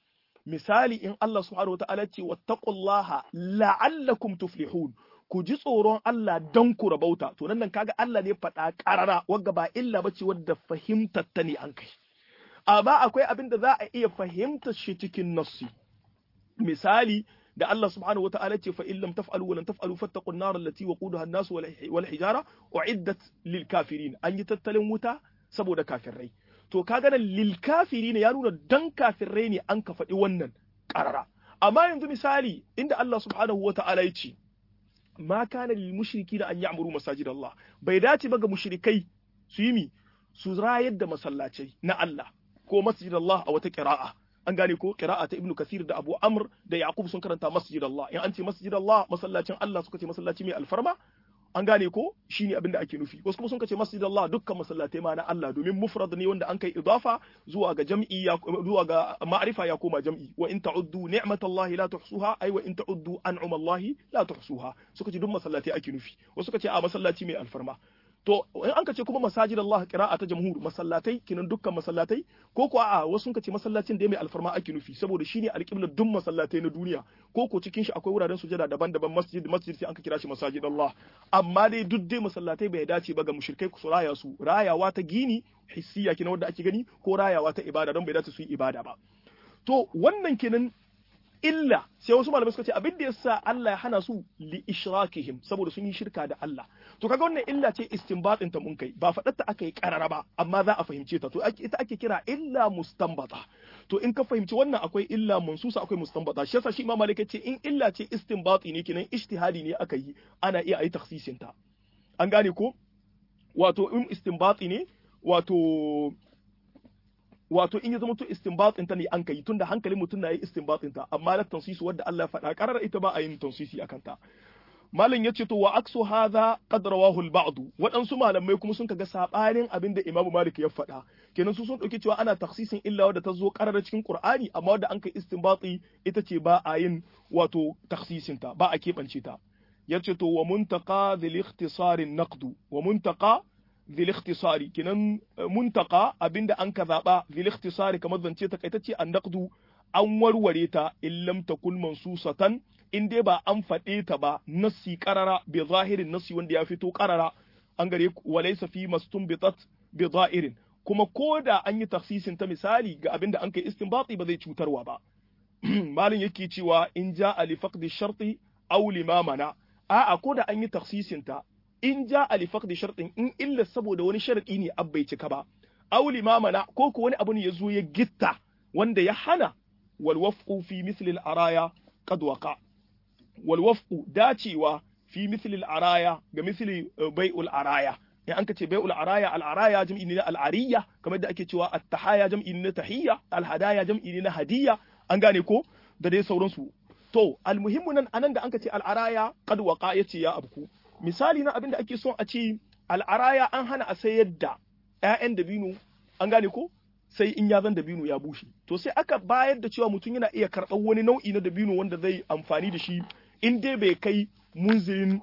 misali in Allah subhanahu wa ta'ala ce wattaqullaha la'allakum tuflihun ku ji tsoron Allah dan ku rabauta to nan nan kaga Allah ne faɗa karara wagga ba illa bace wadda fahimtar ta ne an kai amma akwai abin da za a iya fahimtar shi cikin nassi misali da Allah subhanahu wa ta'ala ce fa in lam taf'alu wa lam taf'alu fattaqun nar allati waqudaha an-nas wal hijara uiddat lil kafirin an yi tattalin wuta saboda kafirai to kaga nan lil kafirin ya nuna dan kafirai ne an ka faɗi wannan qarara amma yanzu misali inda Allah subhanahu wa ta'ala ya ce ma kana lil mushrikina an ya'muru masajid Allah bai dace ba ga mushrikai su yi mi su rayar da masallacai na Allah ko masjid Allah a wata qira'a an gane ko qira'a ta ibnu kasir da abu amr da yaqub sun karanta masjid Allah in an ce masjid Allah masallacin Allah suka ce masallaci mai alfarma an gane ko shine abin da ake nufi wasu kuma sun ce masjid Allah dukkan masallatai ma na Allah domin mufrad ne wanda an kai idafa zuwa ga jam'i ya zuwa ga ma'rifa ya koma jam'i wa in ta'uddu ni'matallahi la tuhsuha ay wa in ta'uddu an'amallahi la tuhsuha suka ce duk masallatai ake nufi wasu suka ce a masallaci mai alfarma to in an ka ce kuma masajid Allah qira'a ta jamhur masallatai kinan dukkan masallatai ko ko a wasu ka ce masallacin da mai alfarma ake nufi saboda shine alqiblar duk masallatai na duniya ko ko cikin shi akwai wuraren sujada daban-daban masjid masjid sai an ka kira shi masajid Allah amma dai duk dai masallatai bai dace ba ga mushrikai su raya su rayawa ta gini hissiya kinan wanda ake gani ko rayawa ta ibada don bai dace su yi ibada ba to wannan kenan illa sai wasu malamai suka ce abin da yasa Allah ya hana su li ishrakihim saboda sun yi shirka da Allah to kaga wannan illa ce istinbatin ta mun kai ba faɗar ta aka yi karara ba amma za a fahimce ta to ita ake kira illa mustanbata to in ka fahimci wannan akwai illa mansusa akwai mustanbata shi yasa shi Imam Malik ce in illa ce istinbati ne kenan ijtihadi ne aka yi ana iya ayi takhsisin ta an gane ko wato in istinbati ne wato wato in ya zama to istinbatin ta ne an kai tunda hankalin mutum na yi istinbatin ta amma na tansisu wadda Allah ya faɗa karar ita ba a yin tansisi akan ta malam yace to wa aksu hadha qad rawahu al ba'd waɗansu malamai kuma sun kaga sabanin abin da Imam Malik ya faɗa kenan su sun dauki cewa ana taksisin illa wadda ta zo karar cikin Qur'ani amma wadda an kai istinbati ita ce ba a yin wato taksisin ta ba a keɓance ta yace to wa muntaqa dhil ikhtisari naqd wa muntaqa ذي الاختصار كنن منتقى abinda an ka zaba ذي الاختصار kamar zance ta kaitacce an naqdu an warware ta in lam takun mansusatan in dai ba an faɗe ta ba nassi qarara bi zahirin nassi wanda ya fito qarara an gare walaysa fi mastumbitat bi zahirin kuma koda an yi taksisin ta misali ga abinda an kai istinbati ba zai cutarwa ba malin yake cewa in ja li faqdi sharti aw limamana a'a koda an yi taksisin ta in ja alifak da sharɗin in illa saboda wani sharaɗi ne abbai cika ba aw limamana ko ko wani abu ne ya zo ya gitta wanda ya hana wal wafqu fi misli al araya qad waqa wal wafqu dacewa fi misli al araya ga misli bai'ul araya in an kace bai'ul araya al araya jam'i ne al ariya kamar da ake cewa at tahaya jam'i ne tahiyya al hadaya jam'i ne na hadiyya an gane ko da dai sauransu to al muhimmu nan anan da an kace al araya qad waqa yace ya abku misali na abin da ake son a ce al'araya an hana a sayar da ‘ya'yan dabino an gane ko sai in ya zan dabino ya bushe to sai aka bayar da cewa mutum yana iya karɓar wani nau'i na dabino wanda zai amfani da shi in dai bai kai munzirin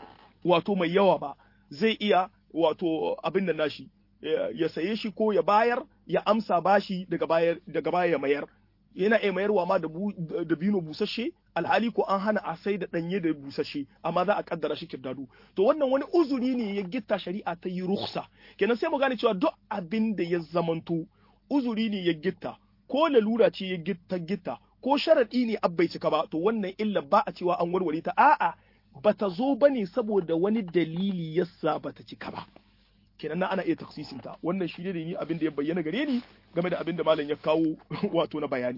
wato mai yawa ba zai iya wato abin da nashi ya saye shi ko ya bayar ya amsa bashi daga baya ya mayar yana iya mayarwa ma da bino busasshe alhali ko an hana a sai da danye da busasshe amma za a kaddara shi kirdadu to wannan wani uzuri ne ya gitta shari'a ta yi ruksa kenan sai mu gane cewa duk abin da ya zamanto uzuri ne ya gitta ko lalura ce ya gitta gitta ko sharadi ne abbai cika ba to wannan illa ba a cewa an warware ta a'a bata zo bane saboda wani dalili yasa bata cika ba kenan na ana iya taksisin ta wannan shi ne ni abin da ya bayyana gare ni game da abin da malam ya kawo wato na bayani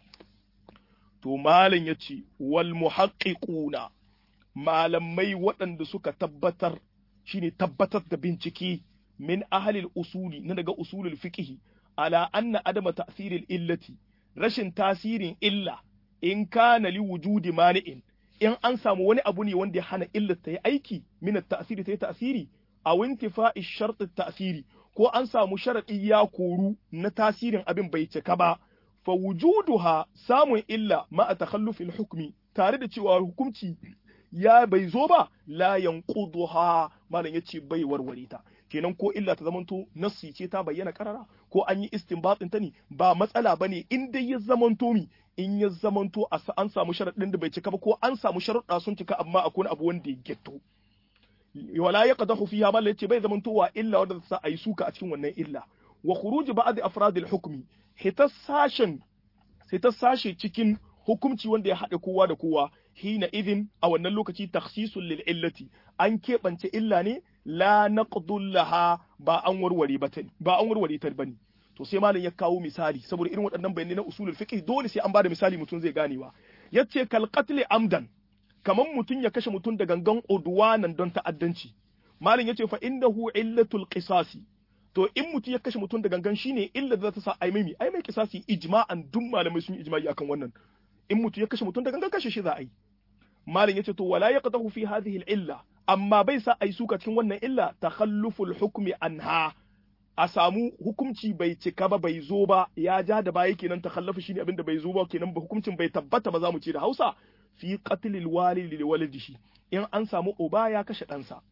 to malam ya ce wal muhaqqiquna malamai waɗanda suka tabbatar shine tabbatar da bincike min ahlil usuli na daga usulul fiqh ala anna adama ta'siril illati rashin tasirin illa in kana li wujudi mani'in in an samu wani abu ne wanda ya hana illar ta yi aiki min at-ta'siri ta yi ta'siri a wintifa'i shart ta'siri ko an samu sharadi ya koru na tasirin abin bai cika ba fa wujuduha samun illa ma a takhallufil hukmi tare da cewa hukunci ya bai zo ba la yanquduha malam yace bai warware ta kenan ko illa ta zamanto nassi ce ta bayyana karara ko an yi istinbatin ta ne ba matsala bane in dai ya zamanto mi in ya zamanto an samu sharadin da bai cika ba ko an samu sharuɗa sun cika amma akwai abu wanda ya getto wala yaqdahu fiha malam yace bai zamantowa illa wanda sa ayi suka a cikin wannan illa wa khuruj ba'd afradil hukmi hitar sashen hitar sashe cikin hukumci wanda ya haɗa kowa da kowa hina idin a wannan lokaci takhsisul lil illati an keɓance illa ne la naqdul laha ba an warware ba ba an warware ta bane to sai malam ya kawo misali saboda irin waɗannan bayanai na usulul fiqh dole sai an bada misali mutum zai ganewa yace kal qatl amdan kaman mutum ya kashe mutum da gangan udwanan don ta'addanci malam yace fa innahu illatul qisasi to in mutum ya kashe mutum da gangan shine illa da za ta sa ai mai ai mai kisasi ijma'an duk malamai sun yi ijma'i akan wannan in mutum ya kashe mutum da gangan kashe shi za a yi malam yace to wala yaqdahu fi hadhihi al-illa amma bai sa ai suka cikin wannan illa takhalluful hukmi anha a samu hukunci bai cika ba bai zo ba ya ja da baya kenan takhallafu shine abinda bai zo ba kenan ba hukuncin bai tabbata ba za mu ce da Hausa fi qatlil walidi li walidihi in an samu uba ya kashe ɗansa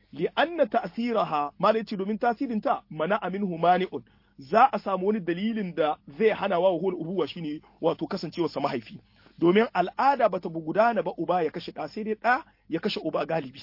li anna ta'thiraha ma yace domin tasirin ta mana minhu mani'un za a samu wani dalilin da zai hana wa hul ubuwa shine wato kasancewar sa mahaifi domin al'ada bata gudana ba uba ya kashe ɗa sai dai ɗa ya kashe uba galibi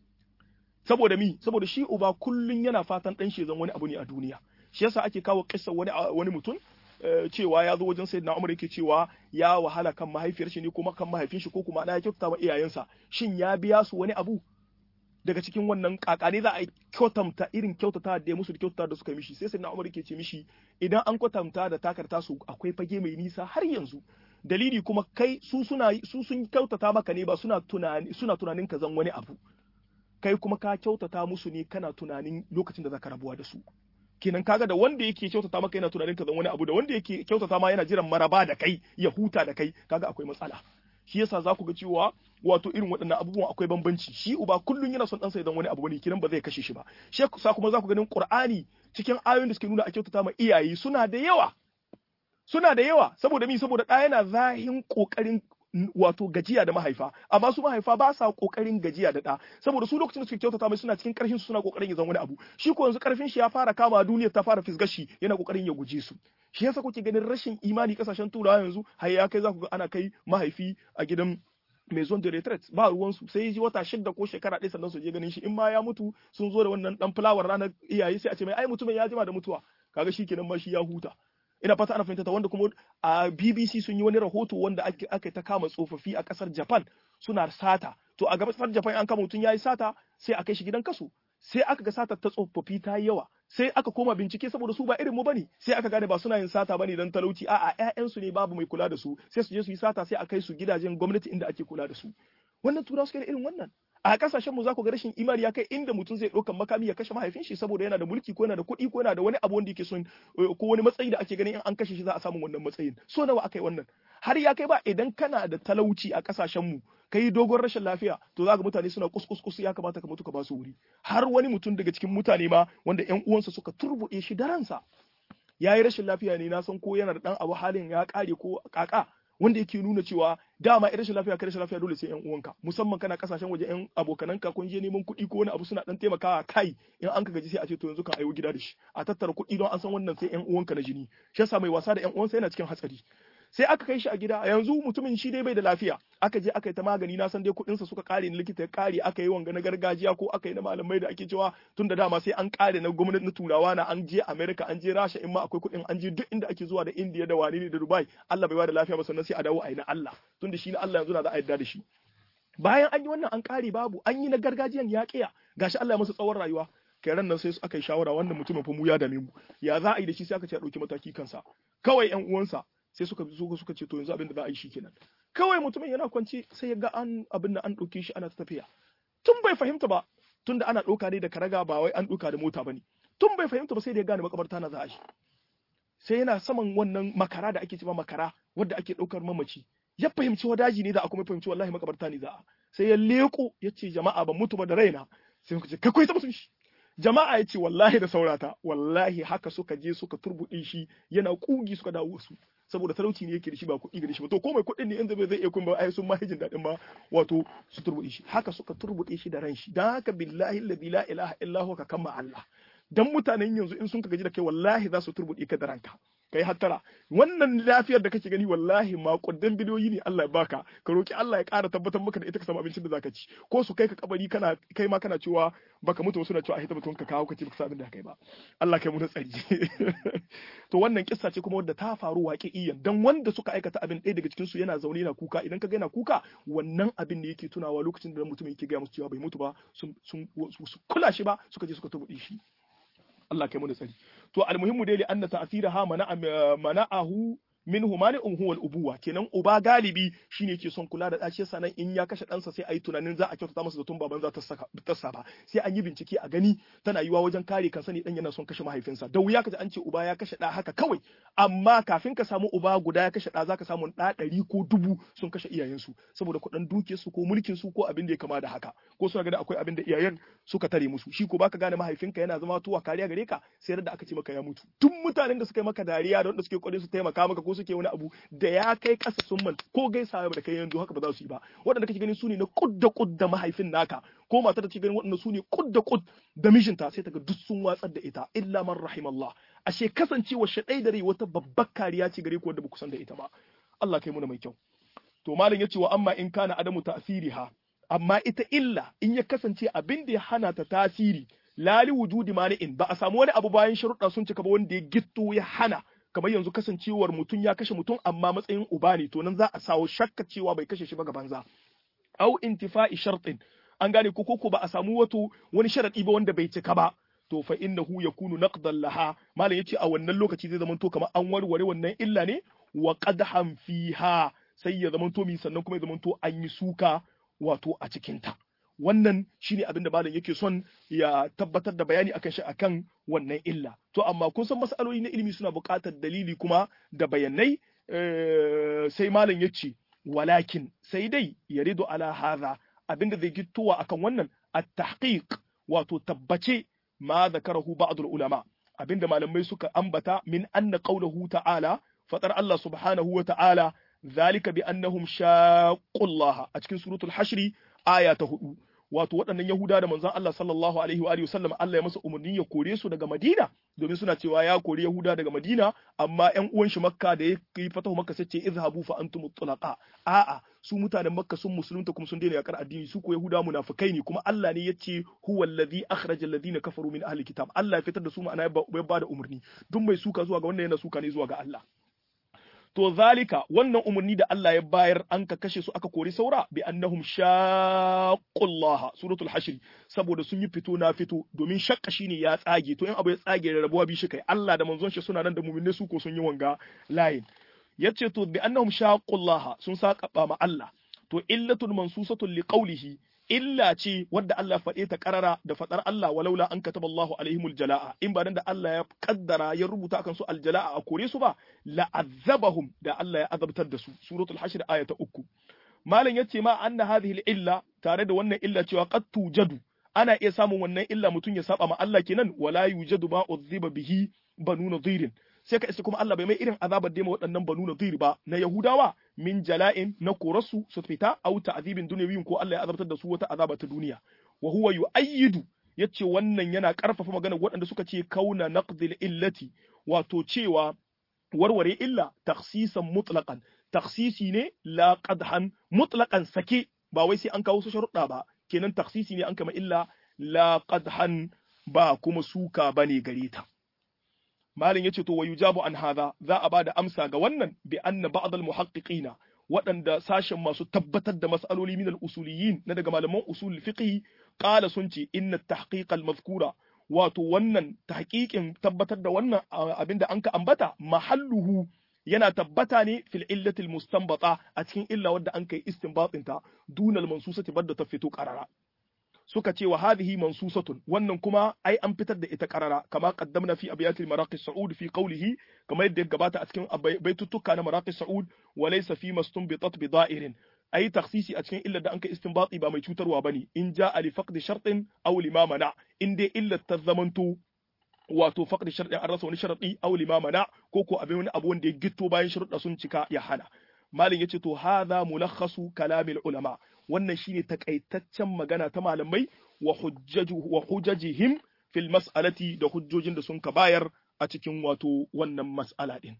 saboda mi saboda shi uba kullun yana fatan ɗan shi zan wani abu ne a duniya shi yasa ake kawo kissa wani wani mutum cewa ya zo wajen sayyidina Umar yake cewa ya wahala kan mahaifiyar shi ne kuma kan mahaifin shi ko kuma na ya kyautata ma iyayensa shin ya biya su wani abu daga cikin wannan kakane za a kyautanta irin kyautata da ya musu da kyautata da suka mishi sai sayyidina Umar yake ce mishi idan an kwatanta da takarta su akwai fage mai nisa har yanzu dalili kuma kai su suna su sun kyautata maka ne ba suna tunani suna tunanin ka zan wani abu kai kuma ka kyautata musu ne kana tunanin lokacin da zaka rabuwa da su kenan kaga da wanda yake kyautata maka yana tunanin ka zan wani abu da wanda yake kyautata ma yana jiran maraba da kai ya huta da kai kaga akwai matsala shi yasa za ku ga cewa wato irin waɗannan abubuwan akwai bambanci shi uba kullun yana son ɗansa idan wani abu ne kiran ba zai kashe shi ba shi yasa kuma za ku ganin Qur'ani cikin ayoyin da suke nuna a kyautata ma iyaye suna da yawa suna da yawa saboda mi saboda ɗa yana zahin ƙoƙarin wato gajiya da mahaifa amma su mahaifa ba sa kokarin gajiya da da saboda su lokacin da suke kyautata mai suna cikin karfin su suna kokarin ya zama wani abu shi ko yanzu karfin shi ya fara kama duniyar ta fara fisgashi yana kokarin ya guje su shi yasa kuke ganin rashin imani kasashen turawa yanzu har ya kai za ku ga ana kai mahaifi a gidan maison de retraite ba ruwan su sai ji wata shidda ko shekara ɗaya sannan su je ganin shi in ma ya mutu sun zo da wannan dan fulawar ranar iyaye sai a ce mai ai mutumin ya jima da mutuwa kaga shi kenan ma shi ya huta ina fata ana fahimta wanda kuma a BBC sun yi wani rahoto wanda aka ta kama tsofaffi a kasar Japan suna sata to a kasar Japan an kama mutum yayi sata sai a kai shi gidan kaso sai aka ga sata ta tsofaffi ta yi yawa sai aka koma bincike saboda su ba irin mu bane sai aka gane ba suna yin sata bane dan talauci a'a ƴaƴan su ne babu mai kula da su sai su je su yi sata sai a kai su gidajen gwamnati inda ake kula da su wannan tura suke da irin wannan a kasashen mu za ku ga rashin imani ya kai inda mutum zai ɗaukan makami ya kashe mahaifin shi saboda yana da mulki ko yana da kuɗi ko yana da wani abu wanda yake son ko wani matsayi da ake ganin in an kashe shi za a samu wannan matsayin so nawa aka yi wannan har ya kai ba idan kana da talauci a kasashen mu kai dogon rashin lafiya to za ga mutane suna kuskus ya kamata ka mutu ka ba su wuri har wani mutum daga cikin mutane ma wanda ƴan uwansa suka turbuɗe shi da ransa ya yi rashin lafiya ne na san ko yana da ɗan abu halin ya ƙare ko kaka wanda yake nuna cewa dama irin rashin lafiya kai rashin lafiya dole sai yan uwanka musamman kana kasashen waje yan abokananka kun je neman kuɗi ko wani abu suna dan taimakawa kai in an ka gaji sai a ce to yanzu kan ayo gida da shi a tattara kuɗi don an san wannan sai yan uwanka na jini shi yasa mai wasa da yan uwansa yana cikin hatsari sai aka kai shi a gida yanzu mutumin shi dai bai da lafiya aka je aka yi ta magani na san dai kuɗinsa suka kare na likita ya kare aka yi wanga na gargajiya ko aka yi na malamai da ake cewa tun da dama sai an kare na gwamnati na turawa na an je America an je Rasha in ma akwai kuɗin an je duk inda ake zuwa da India da wani ne da Dubai Allah bai ba da lafiya ba sannan sai a dawo a yi na Allah tun da shi na Allah yanzu na za a yarda da shi bayan an yi wannan an kare babu an yi na gargajiyan ya kiya gashi Allah ya masa tsawon rayuwa kai ran nan sai aka yi shawara wannan mutumin fa mu ya dame mu ya za a yi da shi sai aka ce a ɗauki mataki kansa kawai ƴan uwansa sai suka zo suka ce to yanzu abin da za a yi shi kenan kawai mutumin yana kwance sai ya ga an abin da an ɗauke shi ana ta tafiya tun bai fahimta ba tun da ana ɗauka ne da karaga ba wai an ɗauka da mota ba ne tun bai fahimta ba sai da ya gane makabarta na za a shi sai yana saman wannan makara da ake cewa makara wadda ake ɗaukar mamaci ya fahimci wadaji ne za a kuma fahimci wallahi makabarta ne za a sai ya leko ya ce jama'a ban mutu ba da raina sai muka ce kai kai ta mutum shi jama'a ya ce wallahi da saurata wallahi haka suka je suka turbuɗe shi yana kugi suka dawo su saboda talauci ne yake da shi ba kuɗi ga shi ba to ko mai kuɗin ne inda bai zai iya kuma ai sun mahijin daɗin ma wato su turbuɗe shi haka suka turbuɗe shi da ran shi dan haka billahi alladhi la ilaha illa huwa ka kama Allah dan mutanen yanzu in sun ka gaji da kai wallahi za su turbuɗe ka da ranka kai hattara wannan lafiyar da kake gani wallahi makudan bidiyoyi ne Allah ya baka ka roki Allah ya ƙara tabbatar maka da ita ka samu abincin da zaka ci ko su kai ka kabari kana kai ma kana cewa baka mutu suna cewa a hita batun ka kawo ka ci baka abin da kai ba Allah kai mu da tsari to wannan kissa ce kuma wadda ta faru waƙi'iyan dan wanda suka aikata abin ɗaya daga cikin su yana zaune yana kuka idan ka ga yana kuka wannan abin ne yake tunawa lokacin da mutum yake ga musu cewa bai mutu ba sun sun kula shi ba suka je suka tubuɗe shi Allah kai mu da tsari to almuhimmu dai li anna ta'thiraha mana mana'ahu minhu mani'un huwa al-ubuwa kenan uba galibi shine yake son kula da dace sanan in ya kashe ɗansa sai ayi tunanin za a kyautata masa zaton baban za ta saka ta ba sai an yi bincike a gani tana yiwa wajen kare kansa ne dan yana son kashe mahaifinsa da wuya kaji an ce uba ya kashe ɗa haka kawai amma kafin ka samu uba guda ya kashe ɗa zaka samu ɗa ɗari ko dubu sun kashe iyayensu saboda kuɗin dukiyar su ko mulkin su ko abin da ya kama da haka ko suna gani akwai abin da iyayen suka tare musu shi ko baka gane mahaifinka yana zama tuwa kariya gare ka sai da aka ce maka ya mutu tun mutanen da suka yi maka dariya da wanda suke kwarin su taimaka maka ko suke wani abu da ya kai kasa sun man ko gaisa da kai yanzu haka ba za su yi ba waɗanda kake ganin su ne na kudda kudda mahaifin naka ko matar da kake ganin waɗanda su ne kudda kud da mijinta sai ta ga duk sun watsar da ita illa man rahimallah ashe kasancewa shaɗai da rai wata babbar kariya ce gare ku wanda ba ku san da ita ba Allah kai muna mai kyau to malam ya ce wa amma in kana adamu ta'siriha amma ita illa in ya kasance abin da ya hana ta tasiri lali wujudi mani'in ba a samu wani abu bayan sharuɗa sun cika ba wanda ya gitto ya hana kamar yanzu kasancewar mutum ya kashe mutum amma matsayin uba ne to nan za a sawo shakka cewa bai kashe shi ba ga banza au intifa'i shartin an gane ko ko ba a samu wato wani sharadi ba wanda bai cika ba to fa innahu yakunu naqdan laha malam yace a wannan lokaci zai zama to kamar an warware wannan illa ne wa qadham fiha sai ya zama to mi sannan kuma ya zama to an yi suka wato a cikin ta wannan shine abin da malam yake son ya tabbatar da bayani akan shi akan wannan illa to amma kun san masaloli na ilimi suna buƙatar dalili kuma da bayanai sai malam ya ce walakin sai dai yaridu ala hadha abin da zai gittowa akan wannan at-tahqiq wato tabbace ma zakarahu ba'd ulama abinda malamai suka ambata min anna qawluhu ta'ala fatar Allah subhanahu wa ta'ala zalika bi annahum shaqqullaha a cikin suratul hashri aya ta hudu wato waɗannan Yahuda da manzon Allah sallallahu alaihi wa alihi wasallam Allah ya masa umarni ya kore su daga Madina domin suna cewa ya kore Yahuda daga Madina amma ƴan uwan shi Makka da ya yi fatahu Makka sai ce izhabu fa antum tulaqa a'a su mutanen Makka sun musulunta kuma sun daina yakar addini su ko Yahuda munafikai ne kuma Allah ne yace huwa allazi akhraja alladhina kafaru min ahli kitab Allah ya fitar da su ma'ana ya ba da umarni duk mai suka zuwa ga wannan yana suka ne zuwa ga Allah to zalika wannan umarni da Allah ya bayar an ka kashe su aka kori saura bi annahum shaqqullah suratul hashr saboda sun yi fito na fito domin shakka shine ya tsage to in abu ya tsage da rabuwa bi shi kai Allah da manzon shi suna nan da mu'minai su ko sun yi wanga layin yace to bi annahum shaqqullah sun saka ma Allah to illatun mansusatun liqawlihi illa ce wadda Allah faɗe ta karara da faɗar Allah walaula an kataba Allahu alaihimul jala'a in ba dan da Allah ya kaddara ya rubuta akan su aljala'a a kore su ba la'azzabahum da Allah ya azabtar da su suratul hashr aya ta uku malam yace ma anna hadhihi illa tare da wannan illa cewa qad tujadu ana iya samun wannan illa mutum ya saba ma Allah kenan wala yujadu ma uzziba bihi banu nadhirin sai ka isa kuma Allah bai mai irin azabar da waɗannan banu nadir ba na Yahudawa min jala'in na korarsu su fita au ta'zibin dunyawiyin ko Allah ya azabtar da su wata azaba ta duniya wa huwa yu'ayyidu yace wannan yana karfafa magana waɗanda suka ce kauna naqdil illati wato cewa warware illa takhsisan mutlaqan takhsisi ne la qadhan mutlaqan sake ba wai sai an kawo su sharuɗa ba kenan takhsisi ne an kama illa la qadhan ba kuma suka bane gare ta malin yace to wayujabu an hadha za a bada amsa ga wannan bi anna ba'd al muhaqqiqina waɗanda sashen masu tabbatar da mas'aloli min al usuliyin na daga malaman usul fiqh qala sun ce inna tahqiq al mazkura wato wannan tahqiqin tabbatar da wannan abinda an ka ambata mahalluhu yana tabbata ne fil illati al mustanbata a cikin illa wadda an kai istinbatin ta dunal mansusati badda ta fito qarara suka ce wa hadhihi mansusatun wannan kuma ai an fitar da ita karara kama qaddamna fi abyatil maraqis saud fi qawlihi kama yadda ya gabata a cikin baitutuka na maraqis saud wa laysa fi mastunbitat bi da'irin ai takhsisi a cikin illar da anka istinbati ba mai cutarwa bane in ja'a li faqdi shartin aw lima mana in dai illar ta zamanto wato faqdi shartin an rasa wani sharadi aw lima mana ko ko abin wani abu wanda ya gitto bayan sharuɗa sun cika ya hana malin yace to hadha mulakhasu kalamil ulama wannan shine takaitaccen magana ta malamai wa hujjaju wa hujajihim fil mas'alati da hujjojin da sun ka bayar a cikin wato wannan mas'ala din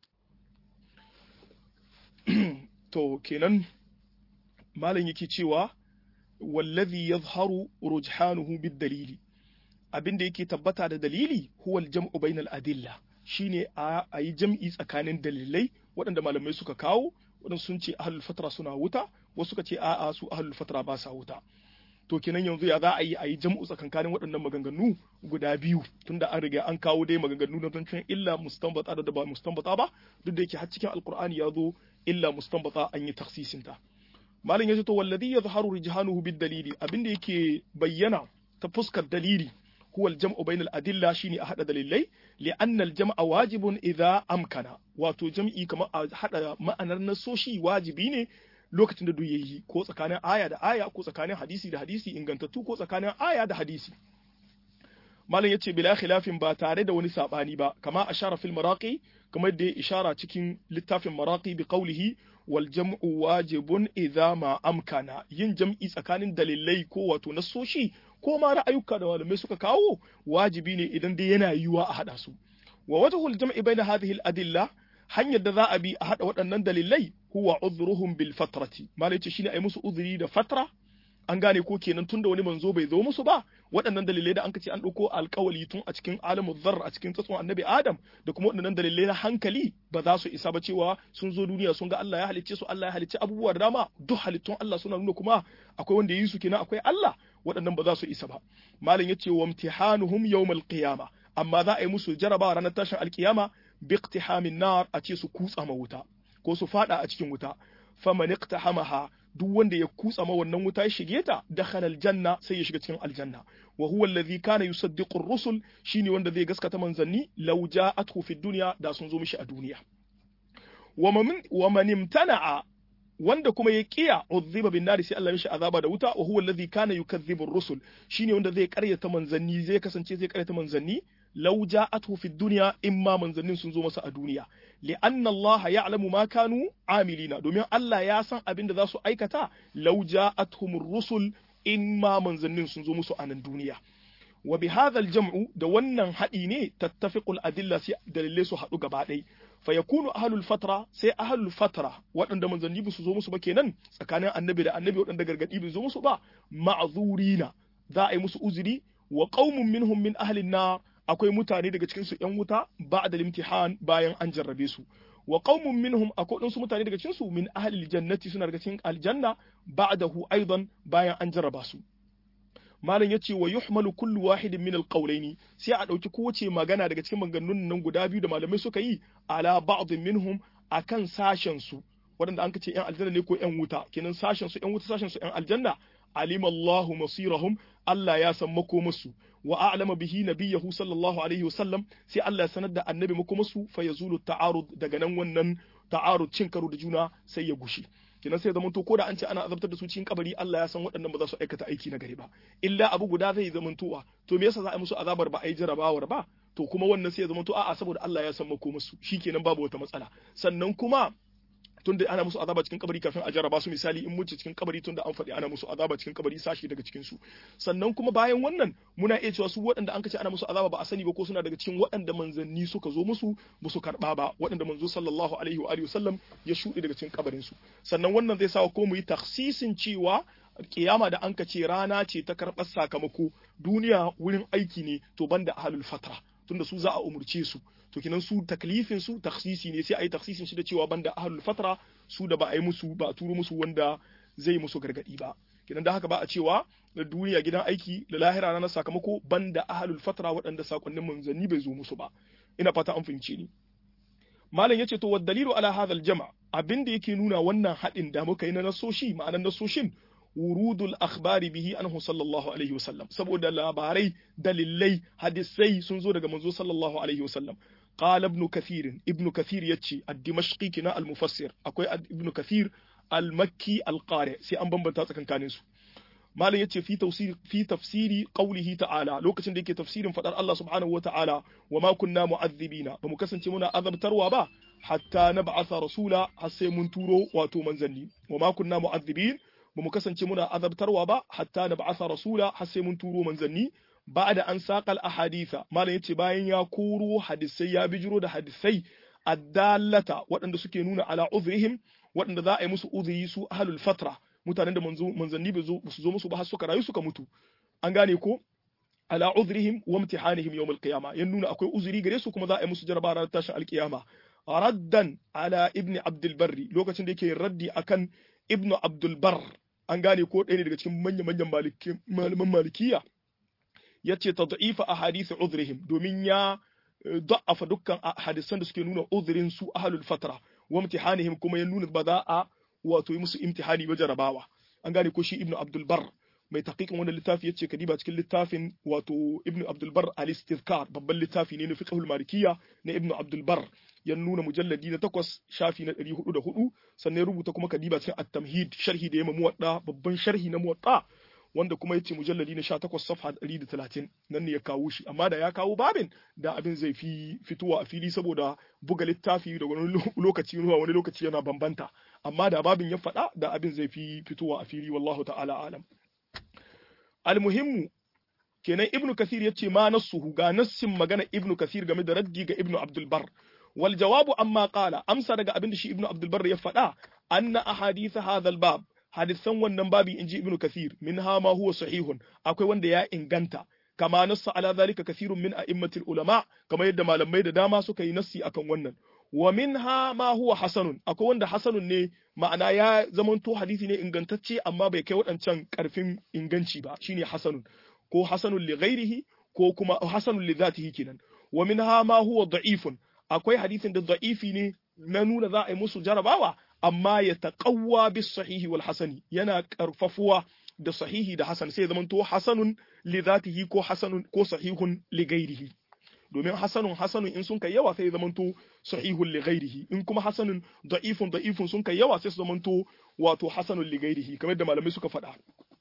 to kenan malam yake cewa wallazi yazharu rujhanuhu bid dalili abinda yake tabbata da dalili huwa al-jam'u bainal adilla shine a yi jam'i tsakanin dalilai waɗanda malamai suka kawo waɗansu sun ce ahlul fatra suna wuta wasu suka ce a'a su ahlul fatra ba sa wuta to kenan yanzu ya za a yi a yi jam'u tsakankanin waɗannan maganganu guda biyu tunda an riga an kawo dai maganganu na zancen illa mustanbata da ba mustanbata ba duk da yake har cikin alqur'ani ya zo illa mustanbata an yi taksisin ta malam yace to wallazi yazharu rijhanuhu bid dalili abinda yake bayyana ta fuskar dalili هو الجمع بين الأدلة شيني أحد دليلي لأن الجمع واجب إذا أمكن واتو جمعي كما أحد ما أنا نسوشي واجبيني lokacin da duk yayi ko tsakanin aya da aya ko tsakanin hadisi da hadisi ingantattu ko tsakanin aya da hadisi malam yace bila khilafin ba tare da wani sabani ba kama ashara fil maraqi kamar da ya ishara cikin littafin maraqi bi qawlihi wal jam'u wajibun idza ma amkana yin jam'i tsakanin dalilai ko wato nasoshi ko ma ra'ayuka da malamai suka kawo wajibi ne idan dai yana yiwuwa a hada su wa wajhul jam'i baina hadhihi al adilla hanyar da za a bi a hada waɗannan dalilai huwa udhruhum bil fatrati malai ce shine ai musu uzuri da fatra an gane ko kenan tunda wani manzo bai zo musu ba waɗannan dalilai da an ce an ɗauko alƙawali tun a cikin alamu zar a cikin tsatson annabi adam da kuma waɗannan dalilai na hankali ba za su isa ba cewa sun zo duniya sun ga Allah ya halicce su Allah ya halicce abubuwa da dama duk halittun Allah suna nuna kuma akwai wanda yi su kenan akwai Allah waɗannan ba za su isa ba malam yace wa imtihanuhum yawmal qiyama amma za a yi musu jarabawa ranar tashin alkiyama bi iqtihamin nar a ce su kutsa ma wuta ko su fada a cikin wuta faman iqtahamaha duk wanda ya kutsa ma wannan wuta ya shige ta dakhala aljanna sai ya shiga cikin aljanna wa huwa alladhi kana yusaddiqu ar-rusul shine wanda zai gaskata manzanni law ja'athu fi dunya da sun zo mishi a duniya wa man imtana'a wanda kuma ya kiya uzziba bin nari sai Allah mishi azaba da wuta wa huwa alladhi kana yukazzibu ar-rusul shine wanda zai karyata manzanni zai kasance zai karyata manzanni law ja'athu fi dunya imma manzannin sun zo masa a duniya li'anna Allah ya'lamu ma kanu amilina domin Allah ya san abin da za su aikata law ja'atuhum ar-rusul imma manzannin sun zo musu a nan duniya wa bi hadha al-jam'u da wannan hadi ne tattafiqul adilla sai dalilai su hadu gaba ɗaya fa yakunu ahlul fatra sai ahlul fatra waɗanda manzanni ba su zo musu ba kenan tsakanin annabi da annabi waɗanda gargadi bai zo musu ba ma'zurina za a yi musu uzuri wa qaumun minhum min ahlin nar akwai mutane daga cikin su ƴan wuta ba'da limtihan bayan an jarrabe su wa qaumun minhum akwai ɗansu mutane daga cikin su min ahlil jannati suna daga cikin aljanna ba'dahu aidan bayan an jarraba su malam ya ce wa yuhmalu kullu wahidin min alqawlaini sai a dauki kowace magana daga cikin maganganun nan guda biyu da malamai suka yi ala ba'd minhum akan sashen su waɗanda an ce yan aljanna ne ko yan wuta kenan sashen su yan wuta sashen su yan aljanna alima Allahu masirahum Allah ya san makomarsu wa a'lama bihi nabiyahu sallallahu alaihi wasallam sai Allah ya sanar da annabi makomarsu fa yazulu ta'arud daga nan wannan ta'arud cin karo da juna sai ya gushi kenan sai zamanto ko da an ce ana azabtar da su cikin kabari Allah ya san waɗannan ba za su aikata aiki na gari ba illa abu guda zai zamantowa to me yasa za a yi musu azabar ba a yi jarabawar ba to kuma wannan sai ya zamanto a'a saboda Allah ya san makomarsu shikenan babu wata matsala sannan kuma tunda ana musu azaba cikin kabari kafin a jarraba su misali in muce cikin kabari tunda an faɗi ana musu azaba cikin kabari sashi daga cikin su sannan kuma bayan wannan muna iya cewa su waɗanda an kace ana musu azaba ba a sani ba ko suna daga cikin waɗanda manzanni suka zo musu ba su karɓa ba waɗanda manzo sallallahu alaihi wa alihi wasallam ya shuɗe daga cikin kabarin su sannan wannan zai sa ko mu yi taksisin cewa kiyama da an ce rana ce ta karɓar sakamako duniya wurin aiki ne to banda ahlul fatra tunda su za a umurce su to kinan su taklifin su taksisi ne sai a yi taksisin shi da cewa banda ahlul fatra su da ba a yi musu ba a turo musu wanda zai musu gargadi ba kinan da haka ba a cewa da duniya gidan aiki da lahira na sakamako banda ahlul fatra waɗanda sakonnin manzanni bai zo musu ba ina fata an fahimce ni malam yace to wad dalilu ala hadha al-jama' abinda yake nuna wannan hadin da muka yi na nasoshi ma'anar nasoshin wurudul akhbari bihi anhu sallallahu alaihi wasallam saboda labarai dalilai hadisai sun zo daga manzo sallallahu alaihi wasallam qala ibn kathir ibn kathir yace ad-dimashqi kina al-mufassir akwai ibn kathir al-makki al-qari sai an bambanta tsakankanin su malam yace fi tafsir fi tafsiri qawlihi ta'ala lokacin da yake tafsirin fadar Allah subhanahu wata'ala wa ma kunna mu'adhibina bamu kasance muna azabtarwa ba hatta nab'atha rasula har sai mun turo wato manzanni wa ma kunna mu'adhibin bamu kasance muna azabtarwa ba hatta nab'atha rasula har sai mun turo manzanni ba'da an saqal ahaditha malam yace bayan ya koro hadisai ya bijiro da hadisai addallata waɗanda suke nuna ala uzrihim waɗanda za a yi musu uzuri su ahlul fatra mutanen da manzanni ba su zo musu ba har suka rayu suka mutu an gane ko ala uzrihim wa imtihanihim yawm al-qiyama yan nuna akwai uzuri gare su kuma za a yi musu jarabawa ranar tashin alkiyama raddan ala ibni abdul barri lokacin da yake raddi akan ibnu abdul bar an gane ko ɗaya ne daga cikin manyan manyan malaman malikiya yace tad'ifa ahadith uzrihim domin ya da'afa dukkan hadisan da suke nuna uzrin su ahlul fatra wa imtihanihim kuma ya nuna ba za a wato yi musu imtihani ba jarabawa an gane ko shi ibnu abdul bar mai taqiqin wannan littafi yace kadiba cikin littafin wato ibnu abdul bar al-istizkar babban littafi ne na fiqhul malikiyya na ibnu abdul bar ya nuna mujalladi na takwas shafi na 404 sannan ya rubuta kuma kadiba cikin at-tamhid sharhi da ya muwadda babban sharhi na muwadda wanda kuma yace mujalladi na 18 safha 130 nan ne ya kawo shi amma da ya kawo babin da abin zai fi fitowa a fili saboda buga littafi da wani lokaci zuwa wani lokaci yana bambanta amma da babin ya faɗa da abin zai fi fitowa a fili wallahu ta'ala alam almuhimmu kenan ibnu kathir yace ma nassuhu ga nassin magana ibnu kathir game da raddi ga ibnu abdul bar wal jawabu amma qala amsa daga abin da shi ibnu abdul bar ya faɗa anna ahadith hadha al bab hadisan wannan babi inji ibnu kathir minha ma huwa sahihun akwai wanda ya inganta kama nassa ala zalika kathirun min a'immatil ulama kamar yadda malamai da dama suka yi nassi akan wannan wa minha ma huwa hasanun akwai wanda hasanun ne ma'ana ya zamanto hadisi ne ingantacce amma bai kai waɗancan karfin inganci ba shine hasanun ko hasanun li ghairihi ko kuma hasanun li zatihi kenan wa minha ma huwa da'ifun akwai hadisin da da'ifi ne na nuna za a yi musu jarabawa amma ya taqawwa bis sahihi wal hasani yana karfafuwa da sahihi da hasan sai zamanto hasanun li zatihi ko hasanun ko sahihun li ghairihi domin hasanun hasanun in sun kai yawa sai zamanto sahihun li ghairihi in kuma hasanun da'ifun da'ifun sun kai yawa sai su zamanto wato hasanun li ghairihi kamar da malamai suka faɗa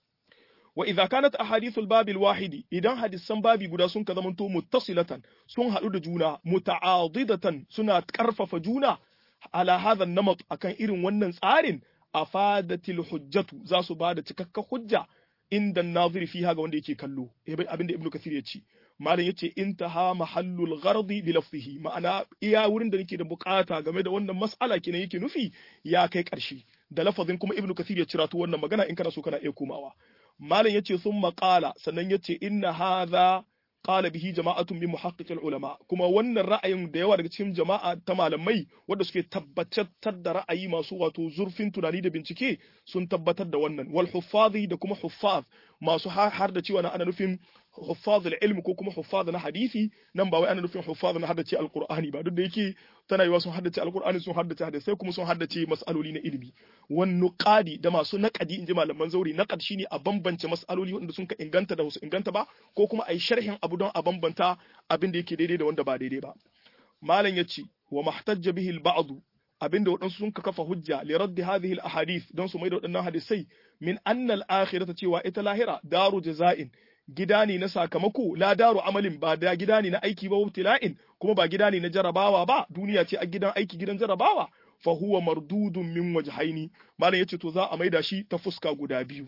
wa idza kanat ahadithul babil wahidi idan hadisan babi guda sun ka zamanto muttasilatan sun haɗu da juna muta'adidatan suna karfafa juna ala hadha namat akan irin wannan tsarin afadatil hujjatu za su ba da cikakken hujja inda naziri fiha ga wanda yake kallo abinda ibnu kathir ya ce malam yace intaha mahallul ghardi bi lafzihi ma'ana iya wurin da nake da bukata game da wannan mas'ala kenan yake nufi ya kai karshe da lafazin kuma ibnu kathir ya cira wannan magana in kana so kana iya komawa malam yace thumma qala sannan yace inna hadha qala bihi jama'atun min muhaqqiqil ulama kuma wannan ra'ayin da yawa daga cikin jama'a ta malamai wanda suke tabbatar da ra'ayi masu wato zurfin tunani da bincike sun tabbatar da wannan wal huffazi da kuma huffaz masu har da cewa na ana nufin huffaz ilm ko kuma huffaz na hadisi nan ba wai ana nufin huffaz na haddace alqur'ani ba duk da yake tana yiwa sun haddace alqur'ani sun haddace hadisai kuma sun haddace mas'aloli na ilimi wan nuqadi da masu naqadi inji malaman zauri naqad shine a bambance mas'aloli wanda sun ka inganta da wasu inganta ba ko kuma ai sharhin abu don a bambanta abin da yake daidai da wanda ba daidai ba malam yace wa mahtajja bihi al-ba'd abinda waɗansu sun ka kafa hujja li raddi hadhihi al-ahadith don su maida waɗannan hadisai min anna al-akhirata cewa ita lahira daru jaza'in gida ne na sakamako la daru amalin ba da gida ne na aiki ba wabtila'in kuma ba gida ne na jarabawa ba duniya ce a gidan aiki gidan jarabawa fa huwa mardudun min wajhaini malam yace to za a maida shi ta fuska guda biyu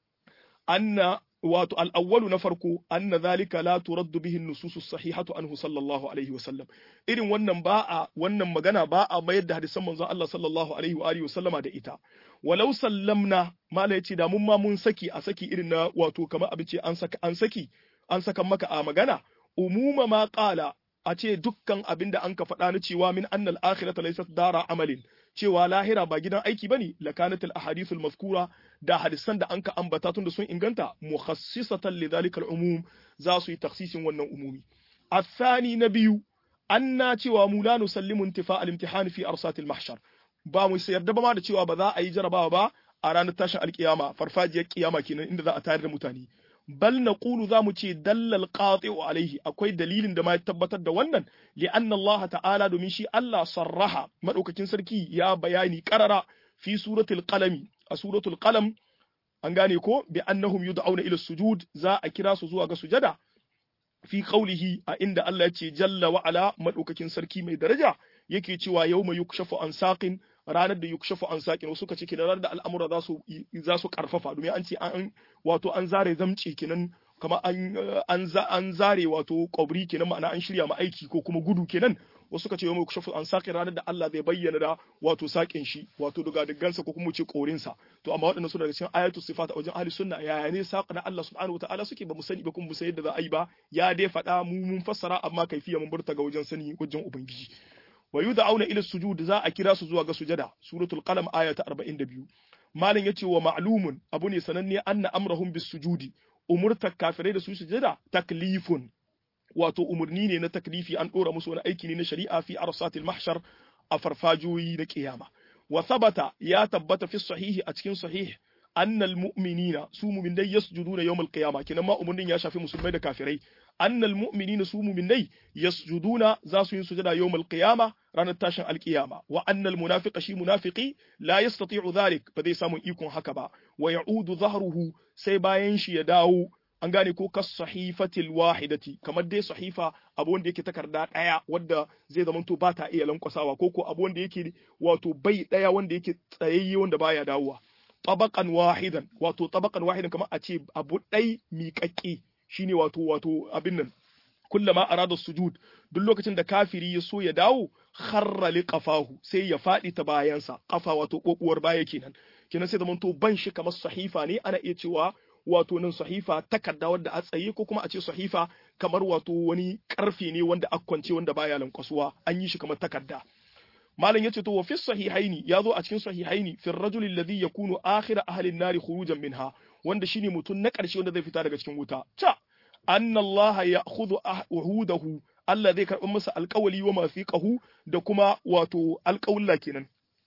anna wato al'awwalu na farko anna zalika la turaddu bihi nususu sahihatu anhu sallallahu alaihi wasallam irin wannan ba a wannan magana ba a mayar da hadisan manzon Allah sallallahu alaihi wa alihi wasallama da ita walau sallamna mala yace da mun ma mun saki a saki irin na wato kamar abin ce an saka an saki an saka maka a magana umuma ma qala a ce dukkan abin da an ka faɗa na cewa min annal akhirata laysat dara amalin cewa lahira ba gidan aiki bane lakanat al ahadith al mazkura da hadisan da anka ambata tun da sun inganta mukhassisatan li dhalika al umum za su yi takhsisin wannan umumi athani na biyu anna cewa mu la nusallimu intifa al imtihan fi arsat al mahshar ba mu yarda ba ma da cewa ba za a yi jarabawa ba a ranar tashin alkiyama farfajiyar kiyama kenan inda za a tayar da mutane bal naqulu za mu ce dallal qati'u alaihi akwai dalilin da ma ya tabbatar da wannan li anna Allah ta'ala domin shi Allah sarraha madaukakin sarki ya bayani qarara fi suratul qalami a suratul qalam an gane ko bi annahum yud'auna ila sujud za a kira su zuwa ga sujada fi qawlihi a inda Allah ya ce jalla wa ala madaukakin sarki mai daraja yake cewa yawma yukshafu an saqin ranar da yukshafu an saqin wasu kace kenan ranar da al'amura za su za su karfafa domin an ce an wato an zare zamce kenan kama an an an zare wato kwabri kenan ma'ana an shirya ma aiki ko kuma gudu kenan wasu kace yawma yukshafu an saqin ranar da Allah zai bayyana da wato saƙin shi wato daga diggansa ko kuma ce korinsa to amma waɗannan suna daga cikin ayatu sifat a wajen ahli sunna yaya ne saƙa na Allah subhanahu wataala suke ba mu sani ba kuma mu san yadda za a yi ba ya dai faɗa mu mun fassara amma kaifiya mun burta ga wajen sani wajen ubangiji wa yud'auna ila sujud za a kira su zuwa ga sujada suratul qalam aya ta 42 malin yace wa ma'lumun abu ne sananne anna amrahum bis sujudi umurta kafirai da su sujada taklifun wato umurni ne na taklifi an dora musu wani aiki ne na shari'a fi arsatil mahshar a farfajoyi na kiyama wa thabata ya tabbata fi sahihi a cikin sahih annal mu'minina su mu'minai yasjuduna yawmal qiyama kenan ma umurnin ya shafi musulmai da kafirai annal mu'minina su mu'minai yasjuduna za su yi sujada yawmal qiyama ranar tashin alkiyama wa annal munafiqa shi munafiqi la yastati'u dhalik ba zai samu ikon haka ba wa ya'udu dhahruhu sai bayan shi ya dawo an gane ko kas sahifatil wahidati kamar dai sahifa abu wanda yake takarda daya wadda zai zama to ba ta iya lankwasawa ko ko abu wanda yake wato bai daya wanda yake tsayayye wanda baya dawowa tabaqan wahidan wato tabaqan wahidan kamar a ce abu dai miƙaƙƙe shine wato wato abin nan kullama arada sujud duk lokacin da kafiri ya so ya dawo kharra liqafahu sai ya fadi ta bayansa kafa wato kokuwar baya kenan kenan sai zaman to ban shi kamar sahifa ne ana iya cewa wato nan sahifa takarda wadda a tsaye ko kuma a ce sahifa kamar wato wani karfe ne wanda akwance wanda baya lankwasuwa an yi shi kamar takarda malam yace to wa fi sahihaini yazo a cikin sahihaini fi rajul alladhi yakunu akhir ahli an-nar khurujan minha wanda shine mutun na karshe wanda zai fita daga cikin wuta ta anna Allah ya'khudhu uhudahu Allah zai karɓi masa alƙawali wa mafiqahu da kuma wato alƙawulla kenan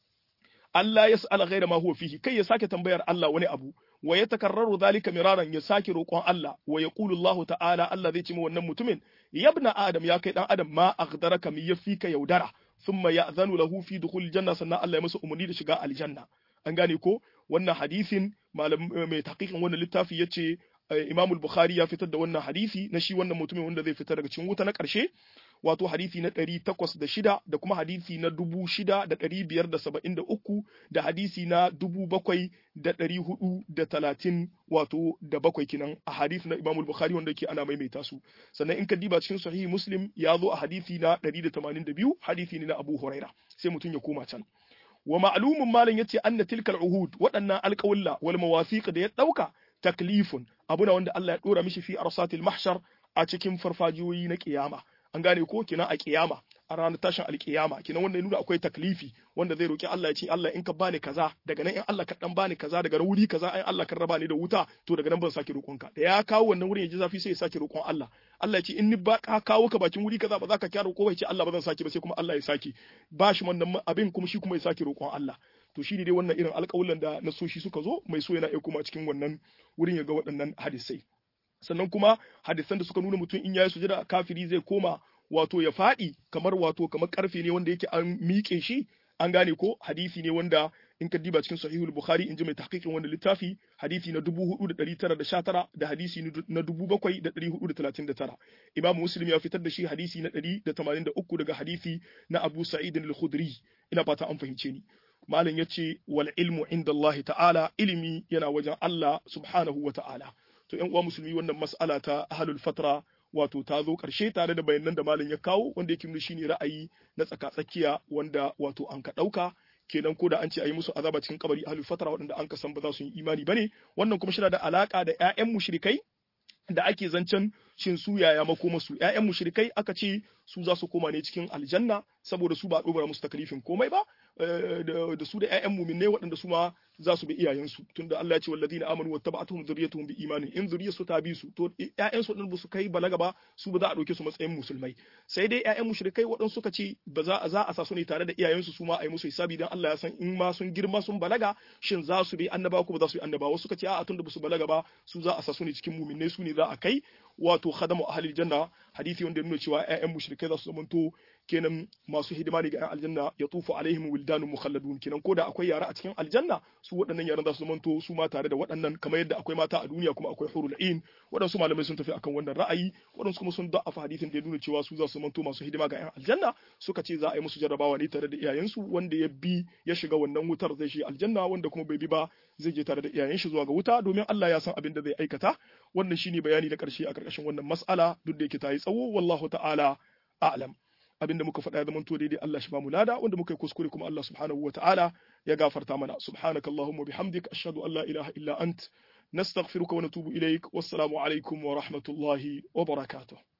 Allah ya sa'ala ghaira ma huwa fihi kai ya sake tambayar Allah wani abu wa ya takarraru zalika miraran ya sake roƙon Allah wa yaqulu Allah ta'ala Allah zai ce wannan mutumin yabna adam ya kai dan adam ma aghdaraka mi yafika yaudara thumma ya'zanu lahu fi dukhul janna sannan Allah ya masa umarni da shiga aljanna an gane ko wannan hadisin malam mai tahqiqin wannan littafi yace Imam al-Bukhari ya fitar da wannan hadisi na shi wannan mutumin wanda zai fitar daga cikin wuta na ƙarshe wato hadisi na ɗari takwas da shida da kuma hadisi na dubu shida da ɗari biyar da saba'in da uku da hadisi na dubu bakwai da ɗari hudu da talatin wato da bakwai kinan a hadisi na Imam Bukhari wanda ke ana maimaita su sannan in ka diba cikin sahihi Muslim ya zo a hadisi na ɗari da tamanin da biyu hadisi ne na Abu Huraira sai mutum ya koma can wa ma'lumun malam yace anna tilkal uhud waɗannan alƙawulla wal mawasiq da ya ɗauka taklifun abu na wanda Allah ya ɗora mishi fi arsatil mahshar a cikin farfajiyoyi na kiyama an gane ko kina a kiyama a ranar tashin alkiyama kina wanda ya nuna akwai taklifi wanda zai roki Allah ya ce Allah in ka bani kaza daga nan in Allah ka dan bani kaza daga wuri kaza in Allah ka raba ni da wuta to daga nan ban sake roƙon ka da ya kawo wannan wurin ya ji zafi sai ya sake roƙon Allah Allah ya ce in ni ba ka kawo ka bakin wuri kaza ba za ka kyara ko ya ce Allah ba zan sake ba sai kuma Allah ya sake ba shi wannan abin kuma shi kuma ya sake roƙon Allah to shi ne dai wannan irin alƙawulan da nasoshi suka zo mai so yana iya kuma cikin wannan wurin ya ga waɗannan hadisai sannan kuma hadisan da suka nuna mutum in yayi sujada kafiri zai koma wato ya faɗi kamar wato kamar karfe ne wanda yake an miƙe shi an gane ko hadisi ne wanda in ka diba cikin sahihul bukhari in ji mai tahqiqin wannan littafi hadisi na 4919 da hadisi na 7439 imam muslim ya fitar da shi hadisi na 183 daga hadisi na abu sa'id al-khudri ina fata an fahimce ni malam yace wal ilmu inda Allah ta'ala ilimi yana wajen Allah subhanahu wa ta'ala to ƴan uwa musulmi wannan mas'ala ta ahlul fatra wato ta zo ƙarshe tare da bayanan da malam ya kawo wanda yake nuna shine ra'ayi na tsaka-tsakiya wanda wato an ka ɗauka kenan ko da an ce a yi musu azaba cikin kabari ahlul fatra waɗanda an ka san ba za su yi imani bane wannan kuma shi da alaka da ƴaƴan mushrikai da ake zancen shin su yaya makoma su ƴaƴan mushrikai aka ce su za su koma ne cikin aljanna saboda su ba a ɗora musu takalifin komai ba da su da ƴaƴan muminai waɗanda su ma za su bi iyayensu tunda Allah ya ce walladina amanu wattaba'atuhum dhurriyyatuhum bi imanin in zuriyarsu ta bi su to ƴaƴansu waɗanda ba su kai balaga ba su ba za a ɗauke su matsayin musulmai sai dai ƴaƴan mushrikai waɗanda suka ce ba za a za a sa su ne tare da iyayensu su ma a yi musu hisabi dan Allah ya san in ma sun girma sun balaga shin za su bi annaba ko ba za su yi annaba wasu suka ce a'a tunda ba su balaga ba su za a sa su ne cikin muminai su ne za a kai wato khadamu ahlil janna hadisi wanda ya nuna cewa ƴaƴan mushrikai za su zamanto kenan masu hidima ne ga ƴan aljanna ya tufu alaihim wildanun mukhalladun kenan ko da akwai yara a cikin aljanna su waɗannan yaran za su zamanto su ma tare da waɗannan kamar yadda akwai mata a duniya kuma akwai hurul ain waɗansu malamai sun tafi akan wannan ra'ayi waɗansu kuma sun da'afa hadisin da ya nuna cewa su za su zamanto masu hidima ga ƴan aljanna suka ce za a yi musu jarrabawa ne tare da iyayensu wanda ya bi ya shiga wannan wutar zai shi aljanna wanda kuma bai bi ba zai je tare da iyayen shi zuwa ga wuta domin Allah ya san abin da zai aikata wannan shine bayani na ƙarshe a ƙarƙashin wannan mas'ala duk da yake ta yi tsawo wallahu ta'ala a'lam abinda muka faɗa ya zama to daidai Allah shi ba mu lada wanda muka yi kuskure kuma Allah subhanahu wa ta'ala ya gafarta mana subhanaka allahumma bihamdik ashhadu an la ilaha illa ant nastaghfiruka wa natubu ilaik wassalamu alaikum wa rahmatullahi wa barakatuh